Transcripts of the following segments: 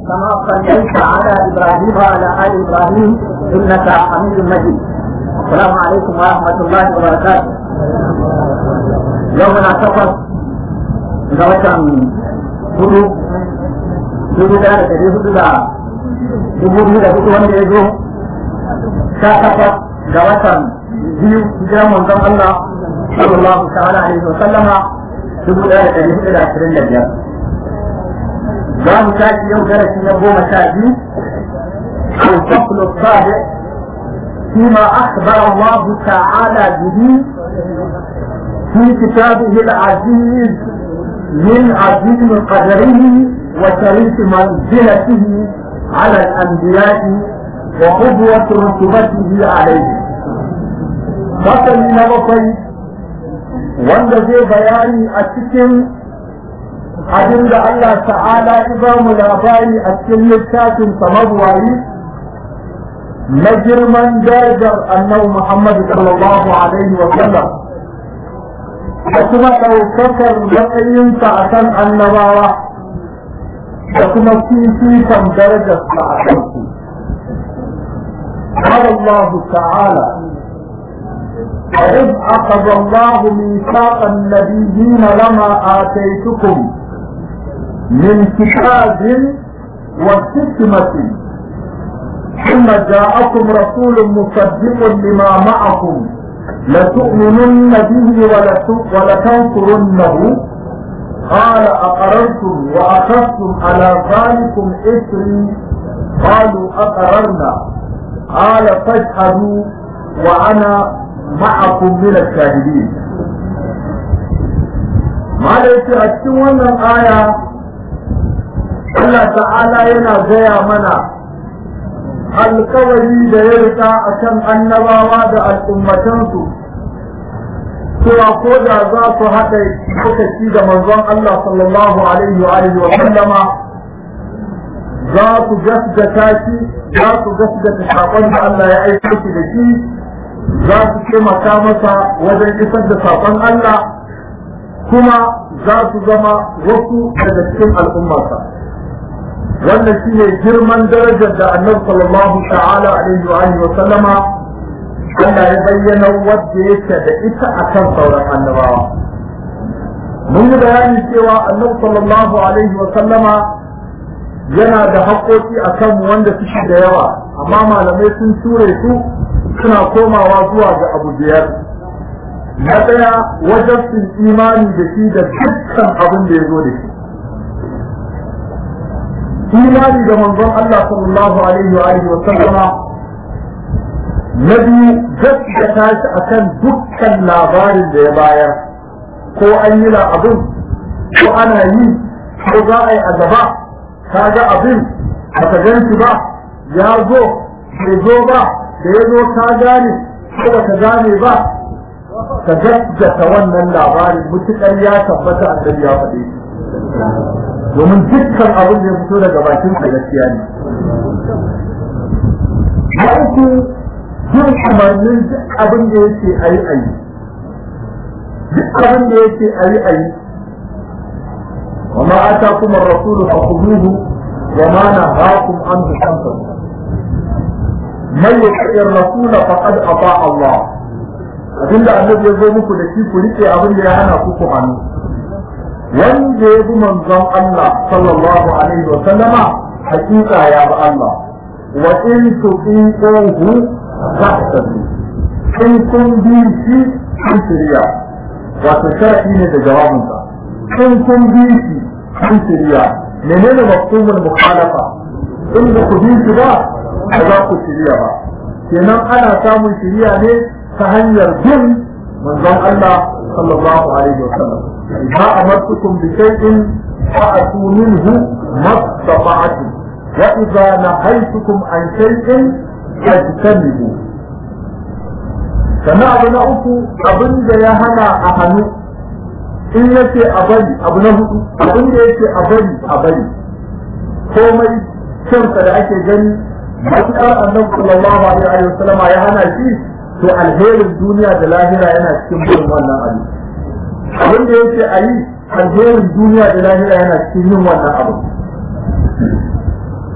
كما صليت على ابراهيم وعلى ال ابراهيم انك حميد مجيد السلام عليكم ورحمه الله وبركاته يومنا سفر ga watan hudu dubu da da dari hudu da dubu biyu da hudu wanda ya zo sha takwas ga watan biyu hijiran manzon Allah sallallahu ta'ala alaihi wa sallama dubu ɗaya da dari hudu da ashirin da biyar za mu tashi yau darasi na goma sha biyu الفصل السابع فيما أخبر الله تعالى به في كتابه العزيز من عظيم قدره وشريف منزلته على الأنبياء وقدوة رتبته عليه فصل نبطي wanda zai bayani a cikin abin da Allah ta'ala ya ba mu labari a cikin littafin samarwari na girman darajar annabi Muhammad sallallahu alaihi wa sallam da kuma ɗaukakar matsayinsa a kan annabawa da kuma fifikon darajarsa a kansu. قال الله تعالى وإذ أخذ الله ميثاق النبيين لما آتيتكم من كتاب وحكمة ثم جاءكم رسول مصدق لما معكم لتؤمنن به ولتنصرنه قال أقررتم وأخذتم على ذلكم إثري قالوا أقررنا قال فاشهدوا وأنا معكم من الشاهدين ما ليس أتشون الآية الله تعالى ينا زي منا alkawari da ya rika a kan annabawa da al'ummatansu cewa ko da za su haɗa lokaci da manzon Allah sallallahu alaihi wa alihi wa sallama za su gaskata shi za su gaskata saƙon da Allah ya aiko shi da shi za su taimaka masa wajen isar da saƙon Allah kuma za su zama wasu daga cikin al'ummarsa. wannan shi ne girman darajar da annabi sallallahu ta'ala alaihi wa alihi wa sallama Allah ya bayyana wadda yake da ita akan sauran annabawa mun yi bayani cewa annabi sallallahu alaihi wa sallama yana da haƙoƙi a kan wanda suke da yawa amma malamai sun ture su suna komawa zuwa ga abu biyar na ɗaya wajen sun imani da shi da dukkan abin da ya zo da shi imani da manzon Allah sallallahu alaihi wa alihi wa sallama na biyu gaskata shi akan dukkan labarin da ya bayar ko an yi abin ko ana yi ko za a yi a gaba ka ga abin ba ka gan shi ba ya zo bai zo ba da ya zo ka gane ko ba ka gane ba ka gaskata wannan labarin mutukar ya tabbata annabi ya faɗi domin dukkan abin da ya fito daga bakin sa gaskiya ne. Na uku yin umarnin duk abin da yake a yi a yi. Duk abin da yake a yi a yi. Wa ma ata kuma rasulu fa kuduhu wa ma na hakum an su kansa. Man ya kaɗin rasula faqad ata Allah. Abinda annabi ya zo muku da shi ku riƙe abin da ya hana ku ku hannu. wanda ya bi manzon Allah sallallahu alaihi wa sallama hakika ya bi Allah wa in tuqiquhu tahtadu in kun bi shi kun shirya wato shar'i ne da jawabin sa in kun bi shi kun shirya menene mafhumul mukhalafa in ba ku bi shi ba ba za ku shirya ba kenan ana samun shirya ne ta hanyar bin manzon Allah sallallahu alaihi wa sallam إذا أمرتكم بشيء فأتوا منه ما استطعتم وإذا نهيتكم عن شيء فاجتنبوا كما أبو نأكو أبن يا هنا أهنو in yace a bari abu na hudu abin da yake a bari a bari komai kyansa da ake gani matuƙar annabi sallallahu alaihi wa sallama ya hana shi to alherin duniya da lahira yana cikin bin wannan abin abin da yake a yi alherin duniya da lahira yana cikin yin wannan abu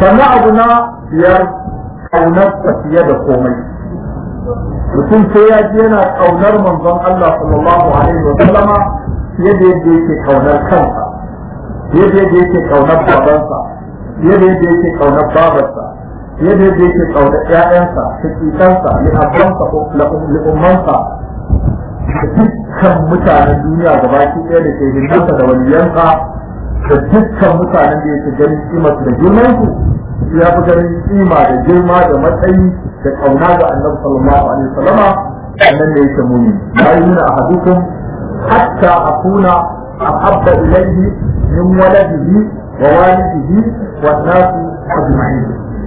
sannan abu na biyar kaunar fiye da komai mutum sai ya ji yana kaunar manzon Allah sallallahu alaihi wa sallama fiye da yadda yake kaunar kansa fiye da yadda yake kaunar babansa fiye da yadda yake kaunar babarsa fiye da yadda yake kaunar ƴaƴansa shakikansa li'abbansa ko li'ummansa da dukkan mutanen duniya gabaki ɗaya da ke hindunsa da waliyansa da dukkan mutanen da yake ganin kimarsu da girmansu ya fi ganin kima da girma da matsayi da kauna ga annabi sallallahu alaihi wasallama annan da yake muni la yuna ahadukum hatta akuna ahabba ilayhi min waladihi wa walidihi wan nasi ajma'in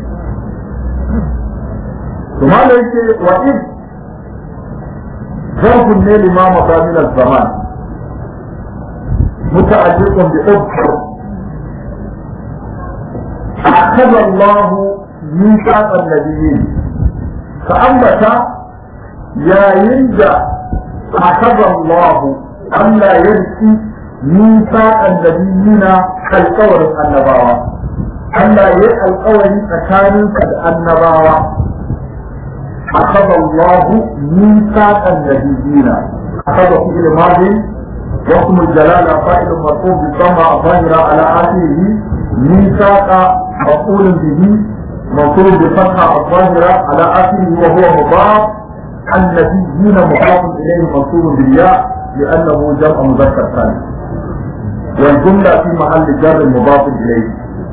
kuma da yake wa in zarfun ne limama min al-zaman متعلق بأذكر أخذ الله ميثاق النبيين فأنبت يا ينجى أخذ الله ألا يرثي ميثاق النبيين القول النبوة ألا يرثي القول مكان النبوة أخذ الله ميثاق النبيين أخذ في الماضي واسم الجلالة فائل مرفوع بالضمة الظاهرة على آخره ميثاق مفعول به منصوب بالفتحة الظاهرة على آخره وهو مضاف النبيين مضاف إليه منصوب بالياء لأنه جمع مذكر ثاني والجملة في محل جر مضاف إليه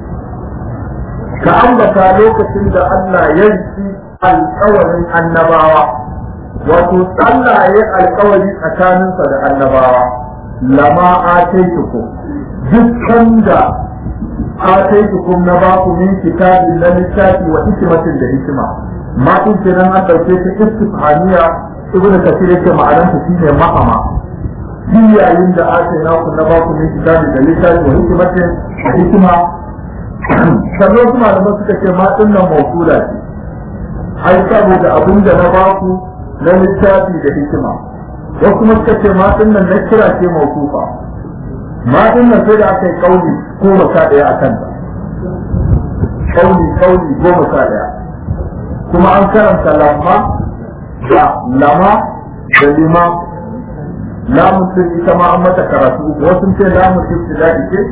كأنك لوكة أن يجزي القول النبوة وتصلى القول أكان النبوة lama ataitukum dukkan da ataitukum na ba ku min kitabi na littafi wa hikimatin da hikima ma in kenan an dauke ta istifhamiya ibnu kasir yake ma'anar ta shine ma'ama shi yayin da ataina ku na ba ku min kitabi da littafi wa hikimatin da hikima sannan kuma da suka ce ma din nan mawsula ce ai saboda abin da na ba ku na littafi da hikima wasu kuma suka ce matan nan na kira ce mawkufa matan nan sai da aka yi kauli goma sha ɗaya a kanta kauli kauli goma sha ɗaya kuma an karanta lamma da lama da lima lamun sun ita ma an mata karatu wasu ce lamun ibtida'i ce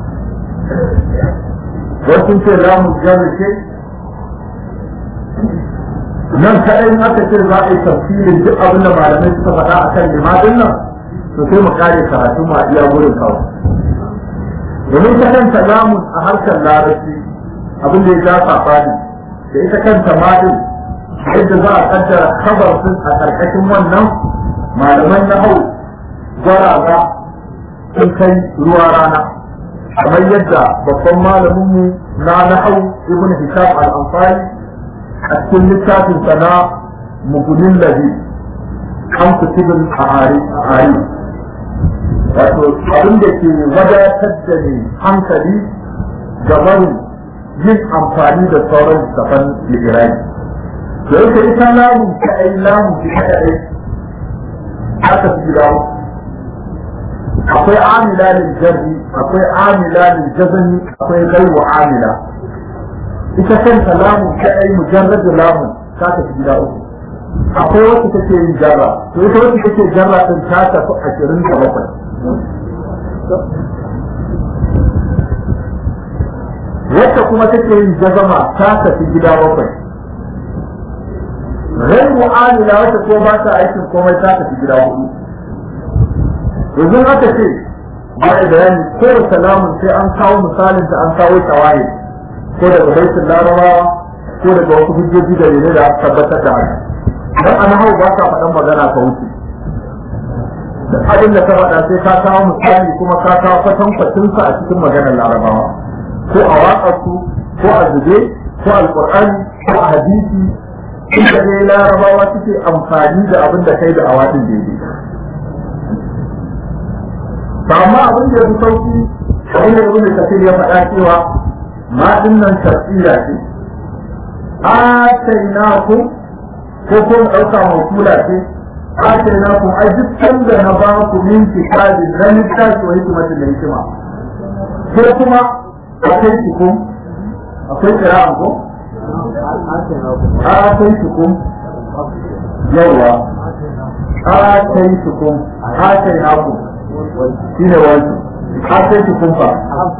wasu ce lamun jami ce nan kaɗai in aka ce za a yi tafsirin duk abin da malamai suka faɗa a kan limadin nan to sai mu kare karatu ma iya gurin kawai domin ta kanta lamun a harkar larabci abin da ya ja safani da ita kanta madin yadda za a kaddara kabar sun a ƙarƙashin wannan malaman na hau gwaraza sun kai ruwa rana kamar yadda babban malaminmu na nahau ibn hisham al-ansari a cikin littafin sana mugunin labi an kutubin a'ari wato abin da ke wadatar da ne hankali ga barin yin amfani da sauran littafan ligirai da yake ita lamun ta ai lamun ta kaɗai aka fi gida akwai amila lil jarri akwai amila lil jazmi akwai gaiwa amila ita kanta lamun kadai mujarrad lamun ta tafi gida uku akwai wacce take yin jarra to ita wacce take jarra din ta tafi ashirin da bakwai wacce kuma take yin jazama ta tafi gida bakwai rai mu'amila wacce ko ba ta aikin komai ta tafi gida hudu yanzu aka ce ba da bayani ko salamun sai an kawo misalin ta an kawo tawaye ko daga baitin larabawa ko daga wasu hujjoji da ne da aka tabbatar da haka dan an hau ba ka faɗan magana ka wuce da abin da ka faɗa sai ka kawo misali kuma ka kawo kwatan kwatinsa a cikin maganar larabawa ko a waƙarsu ko a zube ko alƙur'ani ko a hadisi inda dai larabawa suke amfani da abin da kai da awadin daidai ba amma abin da ya fi sauki abin da ibn kasir ya faɗa cewa ma dinnan tafsira ce atainakum ko ko mu ɗauka makula ce atainakum ai duk sanda na ba ku min kitabi na littafi wa hikimatin da hikima ko kuma ataitukum akwai kira'an ko ataitukum yawa ataitukum atainakum shine wani ataitukum fa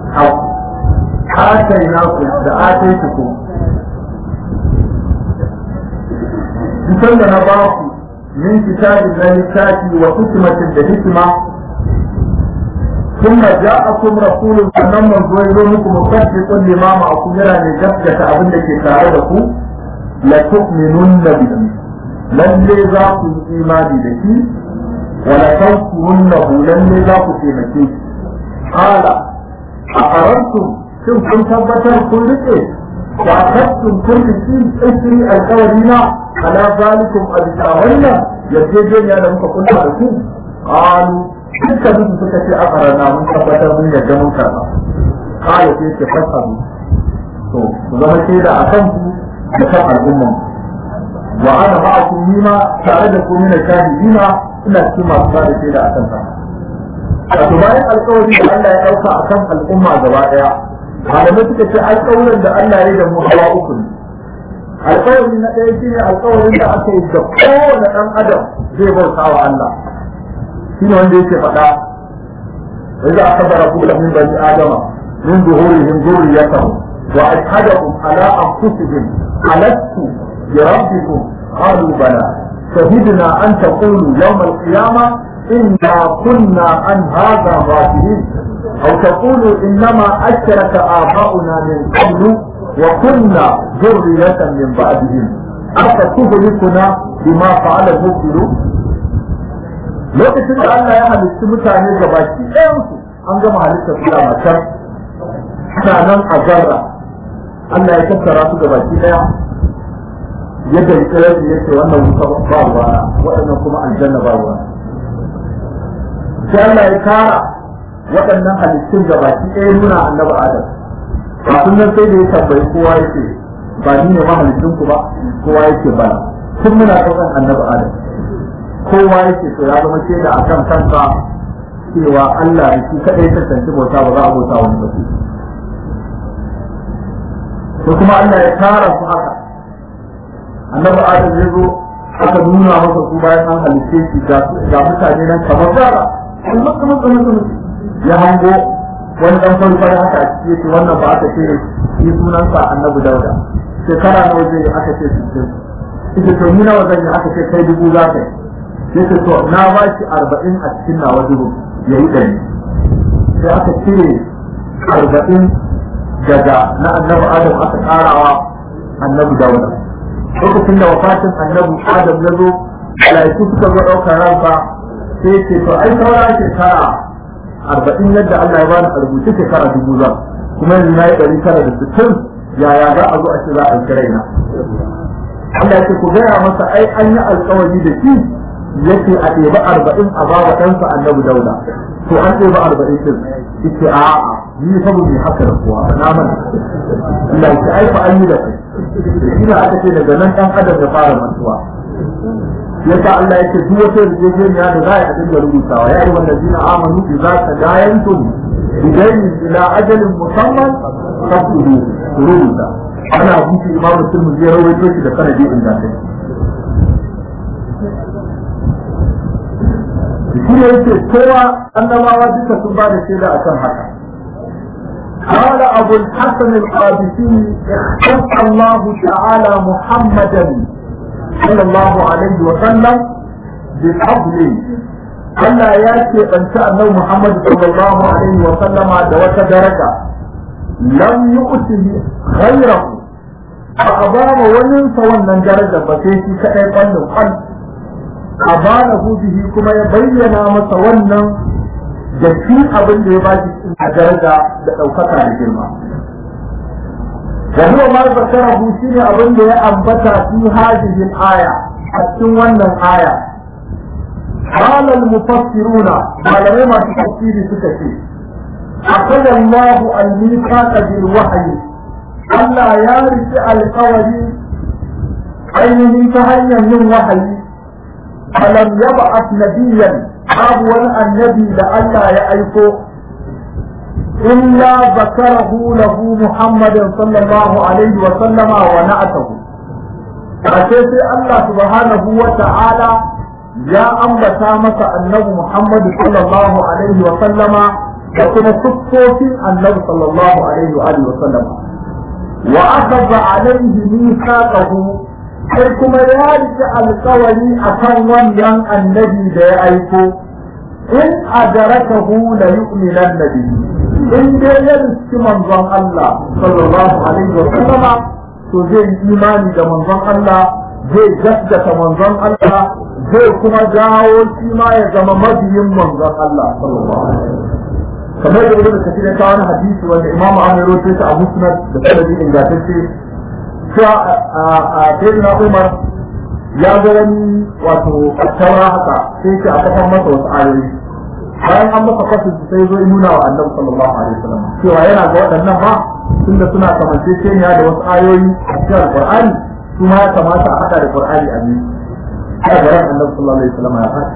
atainakum da ataitukum Bisan da na ba ku min kitabin na littafi wa hikimatin da hikima ثم جاءكم رسول sannan manzo ya zo muku musaddiqun lima ma'akum yana ne gaskata abin da ke tare da ku la tu'minunna bihi lalle za ku yi imani da shi wa la tansurunnahu lalle za ku taimake shi qala a qarantum shin kun tabbatar kun rike wa kastum kun rike isri alqawlina ala zalikum abisa wannan yarjejeniya da muka kunna da ku qalu dukkan su suka ce aka rana mun tabbatar mun yadda mun karba kala ce ke fasaru to ku zama shaida a kan ku da kan al'umman wa ana ma'akum nima tare da ku mina shahidina ina cikin masu ba da shaida a kan sa wato bayan alkawari da Allah ya dauka a kan al'umma gaba daya malamai suka ce alkawarin da Allah ya yi da mu hawa uku ne alkawari na ɗaya shine alkawarin da aka yi da kowane ɗan adam zai bauta wa Allah shine wanda yake faɗa وإذا أخذ ربك من بني آدم من ظهورهم ذريتهم وأشهدهم على أنفسهم ألست بربكم قالوا بلى شهدنا أن تقولوا يوم القيامة إنا كنا عن هذا غافلين أو تقولوا إنما أشرك آباؤنا من قبل وكنا ذرية من بعدهم أفتهلكنا بما فعل المبطلون lokacin da Allah ya halitta mutane ga baki ɗayansu an gama halitta su da matar suna nan a zarra Allah ya tattara su ga baki ɗaya yadda ya ya ce wannan wuta ba ruwa waɗannan kuma aljanna ba ruwa sai Allah ya kara waɗannan halittun ga baki ɗaya nuna annabi Adam kafin nan sai da ya tambayi kowa yake ba ni ne mahalittun ku ba kowa yake bana tun muna ɗaukan annabi Adam kowa yake so ya zama shaida a kan kansa cewa Allah shi kaɗai ta tantu bauta ba za a bauta wani ba ko kuma Allah ya tara su haka annabi Adam ya zo aka nuna masa su bayan an halice shi ga mutane nan kamar zara an maka maka maka ya hango wani dan farko da haka a ciki yake wannan ba aka ce shi sunansa annabi Dauda shekara nawa zai aka ce sittin ita to ni nawa zan yi aka ce kai dubu za ka yi sai to na ba shi arba'in a cikin nawa dubu ya yi ɗari sai aka cire arba'in daga na annabi adam aka ƙarawa annabi dauda lokacin da wafatin annabi adam ya zo malaiku suka zo ɗaukar ranka sai ce to ai saura shekara arba'in yadda Allah ya bani a rubuce shekara dubu zan kuma yanzu na yi ɗari tara da sittin yaya za a zo a ce za a yi raina Allah ya ce ku gaya masa ai an yi alkawari da shi yake a ɗeba arba'in a bawa ɗansa annabi dauda to an ɗeba arba'in din yake a a ni fa mu haka da kuwa na mana Allah ya ai fa an yi da kai shi ne aka ce daga nan ɗan adam ya fara mantuwa yasa Allah yake duk wata yarjejeniya da za a dinga rubutawa ya yi wanda zina amanu idza tadayantum bidayn ila ajalin musamman fasudu rubuta ana hutu imamu tirmidhi ya rawaito shi da sanadi ingantacce shi ne yake kowa annabawa duka sun ba da shaida akan haka قال أبو الحسن القادسي اختص الله تعالى محمدا صلى الله عليه وسلم بالفضل Allah ya ce ɓanci annabi Muhammad sallallahu alaihi wa sallama da wata daraja lam yu'tihi ghayrahu ba a ba wa wani sa wannan daraja ba sai shi kadai kwallon kwal a ba na bihi kuma ya bayyana masa wannan da shi abin da ya ba shi a daraja da ɗaukaka da girma وهو ما ذكره شيء أظن أنبت في هذه الآية أتم ون الآية قال المفسرون قال ما تفسير سكتي أخذ الله الميثاق بالوحي ألا يارث القول أين تهيا من وحي فلم يبعث نبيا أول النبي لألا يأيكو إلا ذكره له محمد صلى الله عليه وسلم ونعته فكيف الله سبحانه وتعالى يا أنبتا مسا النبي محمد صلى الله عليه وسلم وكما صفوف النبي صلى الله عليه وآله وسلم وأخذ عليه ميثاقه sai kuma ya rike alkawari a kan wannan annabi da ya aiko in adarakahu la yu'minan nabi in dai ya riski manzon Allah sallallahu alaihi wa sallama to zai yi imani da manzon Allah zai gaskata manzon Allah zai kuma dawo shi ma ya zama mabiyin manzon Allah sallallahu alaihi wa kamar da ibnu kathir ya kawo hadisi wanda imam Ahmad ya rawaito a musnad da sanadi ingantacce cewa a sayyidina Umar ya ga wani wato taura haka sai ce a kafan masa wasu ayoyi bayan an masa kwasu sai zo nuna wa annabi sallallahu alaihi wasallam cewa yana ga waɗannan ba tunda suna kamanceceniya da wasu ayoyi a cikin alqur'ani su ma ya kamata a haɗa da qur'ani a biyu a garin annabi sallallahu alaihi wasallam ya faɗi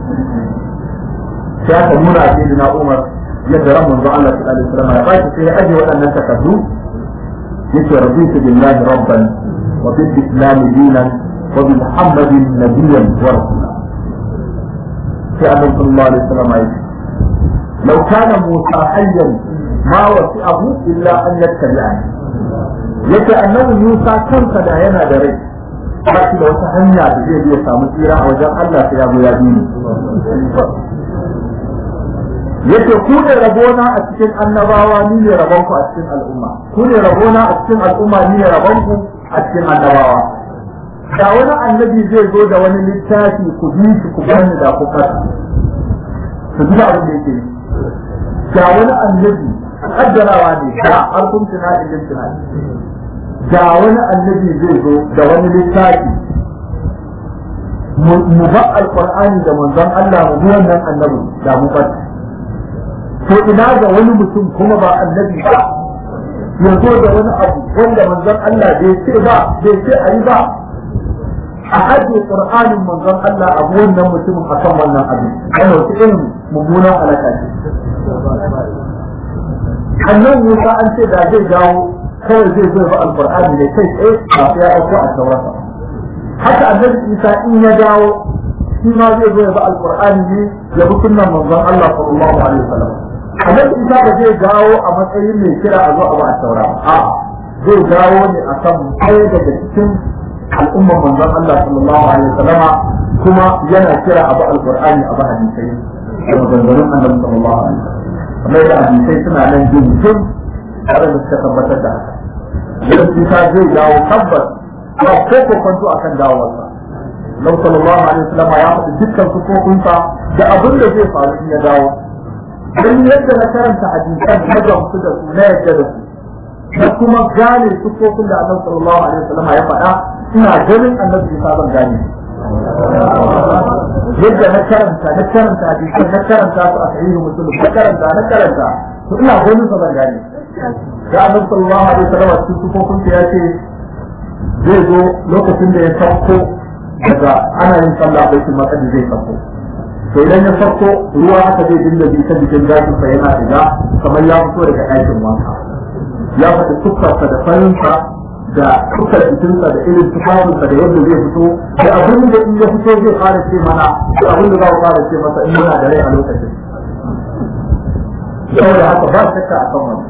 sai aka nuna a sayyidina Umar yadda ran manzo Allah sallallahu alaihi wasallam ya faɗi sai ya aje waɗannan takardu yake raditu billahi rabban wa bil islam dinan wa bi muhammadin nabiyyan wa rasula sai annabi sallallahu alaihi wasallam ya ce law kana musa hayyan ma wasi'ahu illa an yattabi'ani yace annabi musa kansa da yana da rai ba shi da wata hanya da zai iya samu tsira a wajen Allah sai ya zo ya bi ni yace ku ne rabona a cikin annabawa ni ne rabonku a cikin al'umma ku ne rabona a cikin al'umma ni ne rabonku a cikin annabawa da wani annabi zai zo da wani littafi ku bi shi ku bani da ku kasa ku ji abin da yake da wani annabi kaddarawa ne da harkun tunani din tunani da wani annabi zai zo da wani littafi mu ba alqur'ani da manzon Allah mu bi wannan annabi da mu fata to ina ga wani mutum kuma ba annabi ba ya zo da wani abu wanda manzon Allah bai ce ba bai ce a yi ba a ajiye qur'anin manzon Allah abu wannan mutumin akan wannan abin ana wata irin mummunan alaka ce annan Musa an ce da zai dawo kawai zai zo ba alqur'ani ne kai tsaye ba sai ya auko a taurasa haka annabi Isa in ya dawo shi ma zai zo ya ba alqur'ani ne ya bi sunnan manzon Allah sallallahu alaihi wasallam annabi isa ba zai dawo a matsayin mai kira a zo a ba a saura a zai dawo ne a kan ɗaya daga cikin al'ummar manzon Allah sallallahu alaihi wasallam kuma yana kira a ba alqur'ani a ba hadisai da maganganun annabi sallallahu alaihi wasallam kamar da hadisai suna nan jin jin tare da suka tabbatar da haka idan isa zai dawo tabbas ba ko ko kwanto akan dawowarsa Lau sallallahu alaihi wasallam ya faɗi dukkan sufofinsa da abin da zai faru in ya dawo don yadda na karanta hadisan na gamsu da su na yadda da su da kuma gane sufofin da annabi sallallahu alaihi wasallam ya faɗa ina ganin annabi Isa ban gane yadda na karanta na karanta hadisan na karanta su a sahihu muslim na karanta na karanta to ina ganin sa ban gane da annabi sallallahu alaihi wasallam a cikin sufofin ya ce zai zo lokacin da ya sauko daga ana yin sallah baitul maqdis zai sauko to idan ya farko ruwa haka zai dinga bi ta jikin gashin sa yana shiga kamar ya fito daga ɗakin wanka ya faɗi tuffarsa da farinsa da tuffar jikinsa da irin tufafinsa da yadda zai fito da abin da in ya fito zai fara ce mana da abin da za ku fara ce masa in yana da rai a lokacin saboda haka ba shakka akan wannan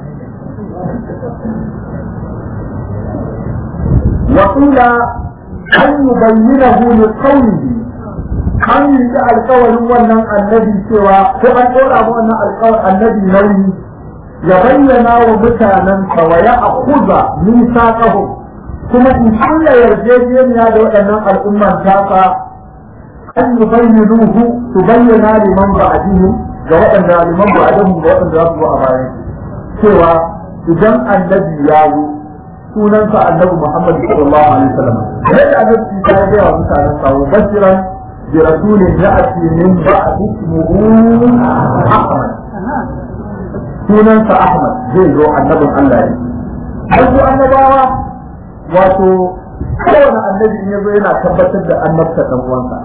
وقيل أن يبينه لقوله an yi da alkawarin wannan annabi cewa ko an ɗora ma wannan alkawarin annabi nauyi ya bayyana wa mutanen wa ya akuza nisa ƙaho kuma in kulla yarjejeniya da waɗannan al'umman taka an yi bayyanuhu su bayyana liman ba'adihim ga waɗanda liman ba'adihim ga waɗanda za su zo a bayan cewa idan annabi ya yi sunansa annabi Muhammad sallallahu alaihi wasallam yadda annabi ya ga wa mutanen sa bashiran برسول يأتي من بعد اسمه أحمد sunansa Ahmad zai zo annabin Allah ne. Wasu annabawa wato kowane annabi in yazo yana tabbatar da annabta ɗan uwansa.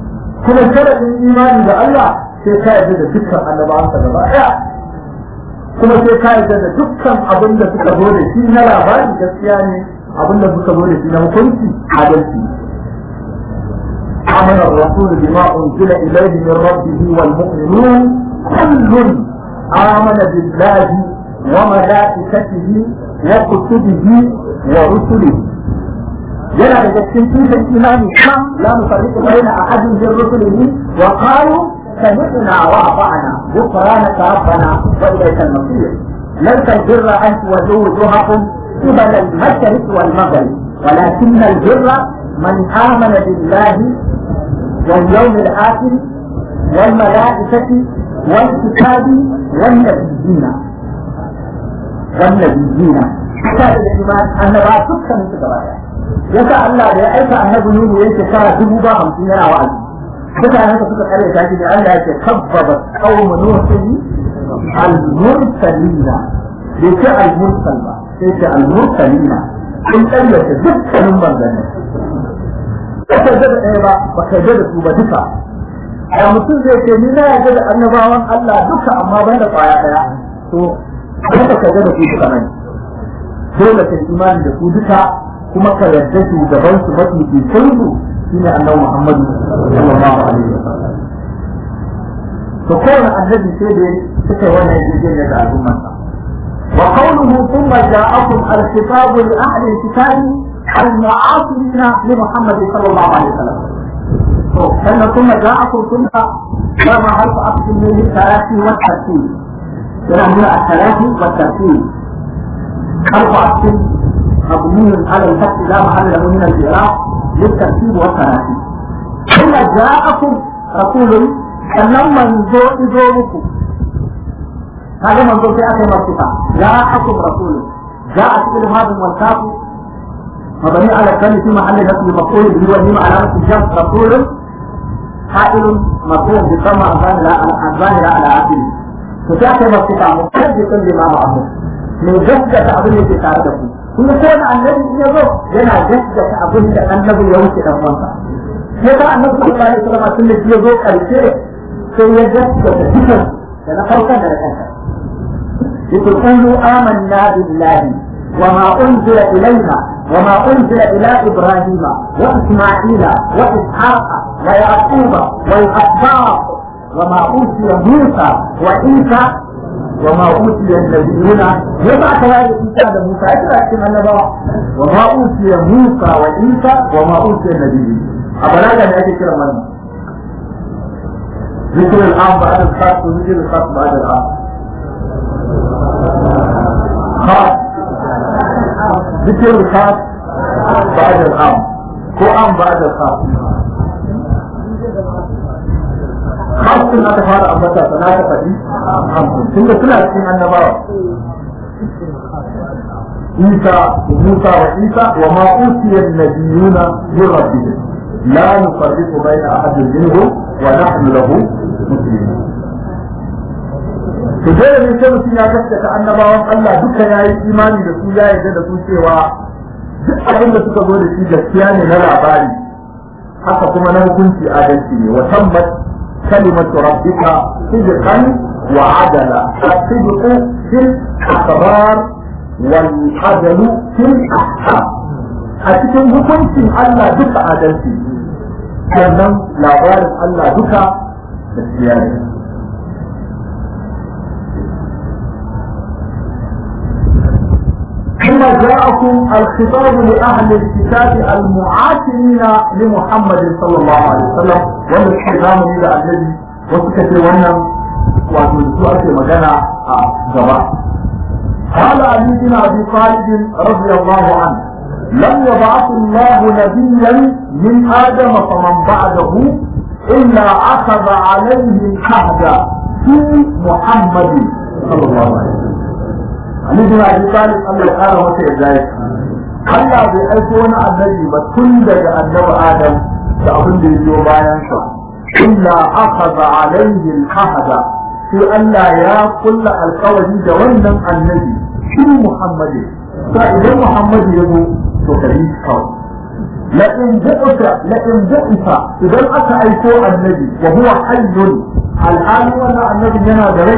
Kuma sharadin imani da Allah sai ka yarda da dukkan annabawansa gaba ɗaya. kuma sai ka yarda da dukkan abin da suka zo da shi na labari gaskiya ne abin da suka zo da shi na hukunci adalci آمن الرسول بما أنزل إليه من ربه والمؤمنون كل آمن بالله وملائكته وكتبه ورسله yana daga cikin tushen imani kan la nufarriqu baina ahadin min rusulihi wa qalu سمعنا وأطعنا غفرانك ربنا وإليك المصير ليس البر أن تولوا وجوهكم قبل المشرق والمغرب ولكن البر من آمن بالله واليوم الآخر والملائكة والكتاب والنبيين والنبيين كتاب الإيمان أن لا تكتب من تقبلها يسأل الله لأيك أنه نور ينتشار دبوبا خمسين وعلم mutane da suka kare ta shi da Allah yake kabbaba qawm nuhin al-mursalina bai ce al-mursal ba sai ce al-mursalina sun karyata dukkanin manzanni ba ka da ɗaya ba ba ka da su ba duka a mutum zai ce ni na yarda da annabawan Allah duka amma ban da kwaya ɗaya to ba ka da su duka nan dole ka imani da su duka kuma ka yarda shugaban su mafi fitinsu shine annabi Muhammad sallallahu alaihi wasallam to kowane annabi sai da suka wannan yarjejeniya da al'ummar sa wa qawluhu thumma ja'akum al-kitab li ahli al-kitab al-mu'asirin li Muhammad sallallahu alaihi wasallam to sannan thumma ja'akum thumma kama harfu aqsim min al-thalathi wa al-tartib yana nuna al-thalathi wa al-tartib harfu aqsim مبني على الفتح لا محل له من الإعراب للترتيب والتراتيب ثم جاءكم رسول sannan manzo izo muku kaga manzo sai aka yi martuka ja'akum rasul ja'a cikin hadin wal kafu mabani ala kalli fi mahalli nasb maqul bi wa nima ala nasb jam rasul ha'il maqul bi kama azan la azan la ala asil to sai aka yi martuka mu kaje kan lima ma'amu ne gaskata abin da ke tare da ku kuma ko da annabi in ya zo yana gaskata abin da annabi ya wuce dan wansa sai ka annabi sallallahu alaihi wasallam tun da ya zo karshe sai ya gaskata dukan da na farkon da na kanka يقولوا آمنا بالله وما أنزل إلينا وما أنزل إلى إبراهيم وإسماعيل وإسحاق ويعقوب والأسباط وما أوتي موسى وعيسى وما أوتي النبيون يبع كذلك عيسى موسى إذا أحسن النبوة وما أوتي موسى وعيسى وما أوتي النبيون أبدا كان يأتي كلام منه ذكر العام بعد الخاص وذكر الخاص بعد العام خاص ذكر الخاص بعد العام هو عام بعد الخاص hamsin aka fara ambata sana ta faɗi hamsin tunda suna cikin annabawa Isa Musa wa Isa wa ma utiya an-nabiyuna min rabbihim la nufarriqu bayna ahadin minhum wa nahnu lahu muslimun to dole ne sai mutum ya gaskata annabawan Allah duka yayi imani da su ya yarda da su cewa duk abin da suka zo da shi gaskiya ne na labari haka kuma na hukunci adalci ne wa tabbat كلمة ربك صدقا وعدلا الصدق في الأخبار والعدل في الأحكام أتكلم hukuncin Allah duka adalci sannan labarin Allah duka gaskiya ne ثم جاءكم الخطاب لأهل الكتاب المعاصرين لمحمد صلى الله عليه وسلم والكلام إلى الذي وسكت ونم وتنسوا مجانا جواب قال علي بن أبي طالب رضي الله عنه لم يبعث الله نبيا من آدم فمن بعده إلا أخذ عليه العهد في محمد صلى الله عليه وسلم Ali bin Abi Talib Allah ya kara masa yadda ya Allah bai aiko wani annabi ba tun daga annabi Adam da abin da ya biyo bayan sa illa akhadha alayhi al-ahda sai Allah ya kulla alkawari da wannan annabi shi Muhammadu sa idan Muhammadu ya zo to kai kawai la in bu'ita la in bu'ita idan aka aiko annabi wa huwa hayyun al'ali wannan annabi yana da rai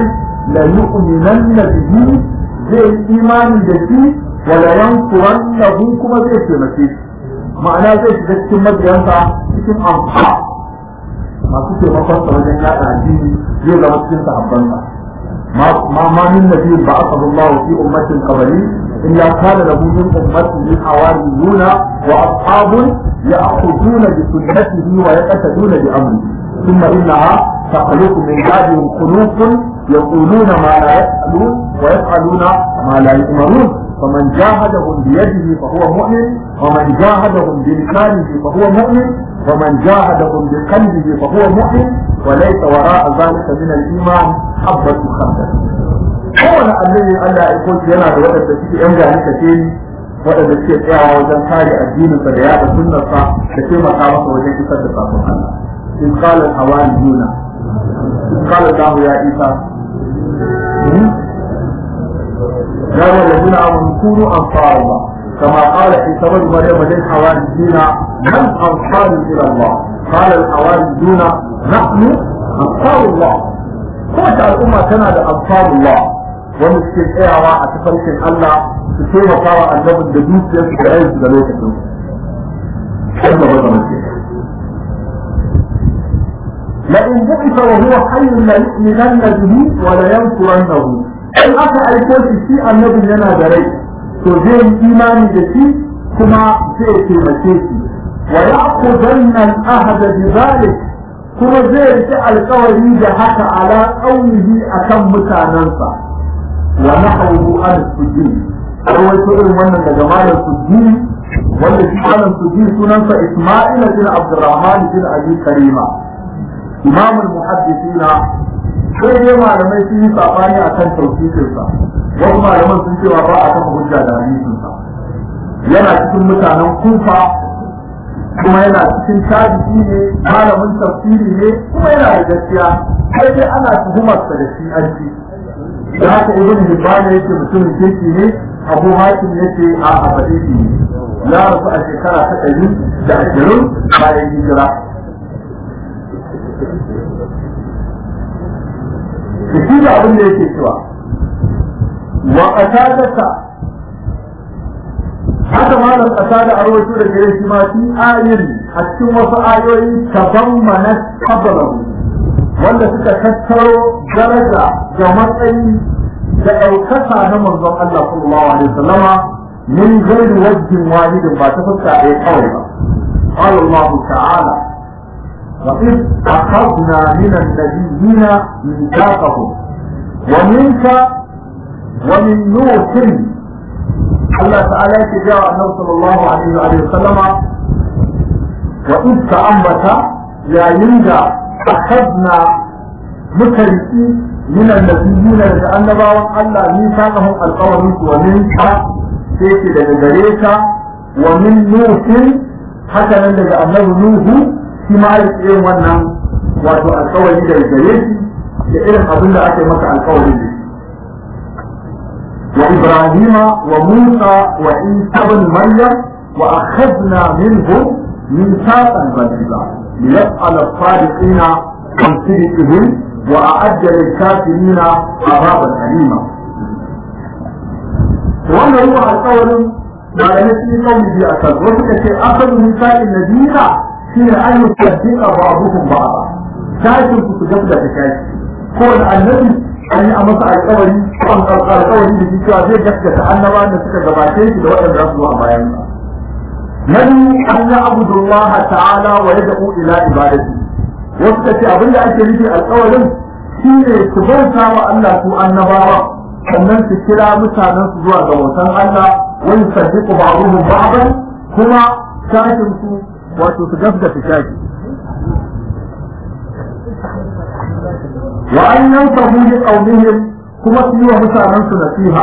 la yu'minanna bihi zai imani da shi wa la yansurannahu kuma zai taimake shi ma'ana zai shiga cikin mabiyansa cikin amfa masu taimakon sa wajen yaɗa addini zai zama cikin sahabbansa ما ما من نبي بعثه الله في أمة قبلي إلا كان له من أمته حواريون وأصحاب يأخذون بسنته ويقتدون بأمره ثم إنها تخلق من بعدهم خلوق يقولون ما لا يفعلون ويفعلون ما لا يؤمرون فمن جاهدهم بيده فهو مؤمن ومن جاهدهم بلسانه فهو مؤمن ومن جاهدهم بقلبه فهو مؤمن وليس وراء ذلك من الإيمان حبة خردل kowane annabi Allah ya aiko shi yana da waɗanda suke yan gani kace ni waɗanda suke tsayawa wajen kare addininsa da yaɗa sunnarsa da taimaka masa wajen isar da sakon Allah in qala al-hawariyuna in qala Allah ya Isa يا أيها الذين آمنوا كونوا أنصار الله كما قال عيسى بن مريم للحواريين من أنصار إلى الله قال الحواريون نحن أنصار الله kowace al'umma tana da ansarullah wanda suke tsayawa a tafarkin Allah su taimaka wa annabin da dukiyarsu da rayuwarsu da lokacin wanda ba zama ce لئن بعث وهو حي ليؤمنن به ولينصرنه in aka aiko shi shi annabin yana da rai to zai yi imani da shi kuma zai taimake shi wa yaqudanna al-ahda bi dhalik kuma zai rike alkawari da haka ala qaumihi akan mutanansa wa nahwu an sujud rawaito irin wannan daga malam sujud wanda shi malam sujud sunansa Isma'il bin Abdurrahman bin Abi Karima imam al-muhaddithina sai dai malamai sun yi sabani akan tauhidinsa wasu malaman sun cewa ba a kafa hujja da hadisinsa yana cikin mutanen kufa kuma yana cikin tabi'i ne malamin tafsiri ne kuma yana da gaskiya sai dai ana tuhumarsa da shi an ci da haka ibn hibban yake mutumin kirki ne abu hakim yake a abadisi ne ya rasu a shekara ta ɗari da ashirin bayan hijira da shi da abin da yake cewa wa qatadaka haka malam qatada a rawaito da gare shi ma fi ayin a cikin wasu ayoyi tabammana qablahu wanda suka tattaro daraja da matsayi da ɗaukaka na manzon Allah sallallahu alaihi wasallama min ghairi wajhin wahidin ba ta fuska ɗaya kawai ba قال الله تعالى وإذ أخذنا من النبيين ميثاقهم ومنك ومن نوح الله تعالى يتجاوى النبي صلى الله عليه وآله وسلم وإذ تأمت يا ينجا أخذنا مكرسي من النبيين لأن باو الله ميثاقهم القول ومنك سيتي لنجريك ومن نوح حتى لنجا النبي نوح shi ma ya irin wannan wato alkawari da gare shi da irin abin da aka yi maka alkawari da shi wa ibrahima wa musa wa isa bin maryam wa akhadna minhum mithaqan ghaliza liyas'al as-sadiqina an sidqihim wa a'adda lil-kafirina azaban alima wannan ruwa alkawarin ba da nasi kawai biya kan wasu kace akhadhu mithaqan nabiyina shine an yi tabbika ba abubuwan ba ba tashin ku su gaba da tashi ko da annabi an yi a masa alƙawari an alƙawari da shi cewa zai gaskata annaba da suka gabace shi da waɗanda za su zo a bayan sa nabi an ya abudullah ta'ala wa yad'u ila ibadati wasu kace abin da ake nufi alƙawarin shine su bauta wa Allah su annabawa sannan su kira mutanen su zuwa ga bautan Allah wani saddiqu ba'dhum ba'dan kuma tashin su wato su gaskata shaki wa an yansahu li qawmihim kuma su yi wa mutanen su nasiha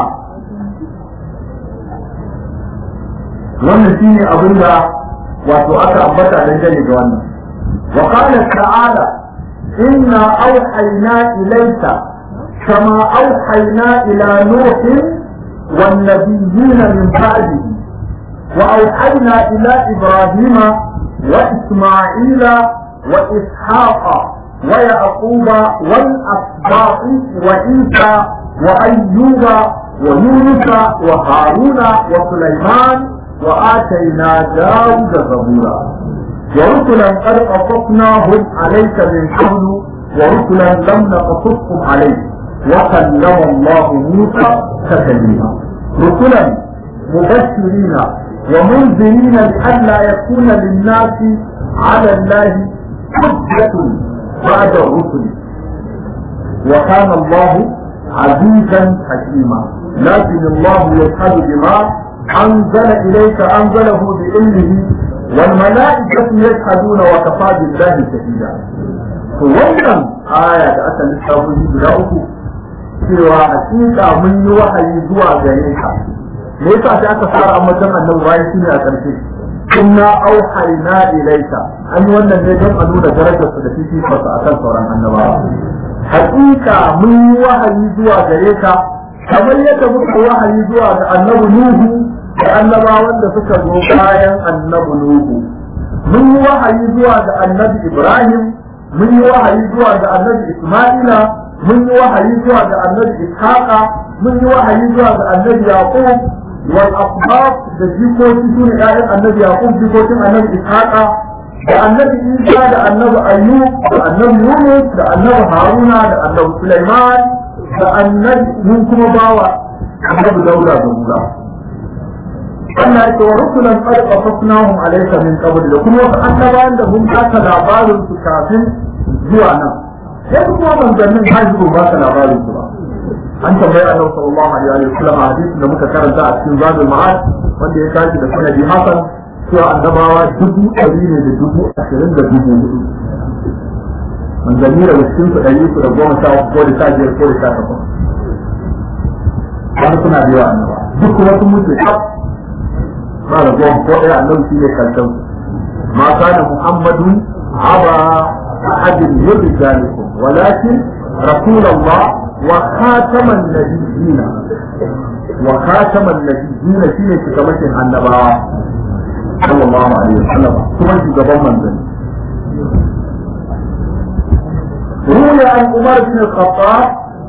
wannan shine abin da wato aka ambata dangane da wannan wa qala ta'ala inna awhayna ilayka kama awhayna ila nuhin wan nabiyyin min ba'dihi وأوحينا إلى إبراهيم وإسماعيل وإسحاق ويعقوب والأسباط وعيسى وأيوب ويونس وهارون وسليمان وآتينا داود زبورا ورسلا قد قصصناهم عليك من قبل ورسلا لم نقصصهم عليك وكلم الله موسى تكليما رسلا مبشرين ومنذرين لئلا يكون للناس على الله حجة بعد الرسل وكان الله عزيزا حكيما لكن الله يشهد بما أنزل إليك أنزله بعلمه والملائكة يشهدون وكفى بالله شهيدا wannan aya da aka lissafo shi guda uku cewa hakika mun yi wahayi zuwa gare ka me yasa sai aka fara ambaton annabi bayan shine a ƙarshe inna auhayna ilayka an yi wannan ne don a nuna darajar su da fifikonsu akan sauran annabawa hakika mun yi wahayi zuwa gare ka kamar yadda muka wahayi zuwa ga annabi nuhu da annabawan da suka zo bayan annabi nuhu mun yi wahayi zuwa ga annabi ibrahim mun yi wahayi zuwa ga annabi isma'ila mun yi wahayi zuwa ga annabi ishaqa mun yi wahayi zuwa ga annabi yaqub wal asbab da jikoki su ne ƴaƴan annabi yaqub jikokin annabi ishaqa da annabi isa da annabi ayyub da annabi yunus da annabi haruna da annabi sulaiman da annabi mun kuma bawa annabi dauda da mula Allah ya ce wa rusulan qad qasasnahum alayka min qabl da kuma wasu annabawan da mun baka labarin su kafin zuwa nan sai kuma manzannin hajji ba ka labarin su ba an tambayi annabi sallallahu alaihi wa sallam a hadisin da muka karanta a cikin zadul ma'ad wanda ya tashi da sanadi hasan cewa annabawa dubu ɗari ne da dubu ashirin da dubu hudu manzanni da cikin su ɗari su da goma sha uku ko da sha biyar ko da sha takwas wani suna da yawa annaba duk kuma sun mutu kaf ba da goma ko ɗaya annabi shi ne karshen ma kana muhammadun aba ahadin min rijalikum walakin rasulullah wa khataman nabiyina wa khataman nabiyina shine cikamakin annabawa sallallahu alaihi wasallam kuma shugaban manzanni روي عن عمر بن الخطاب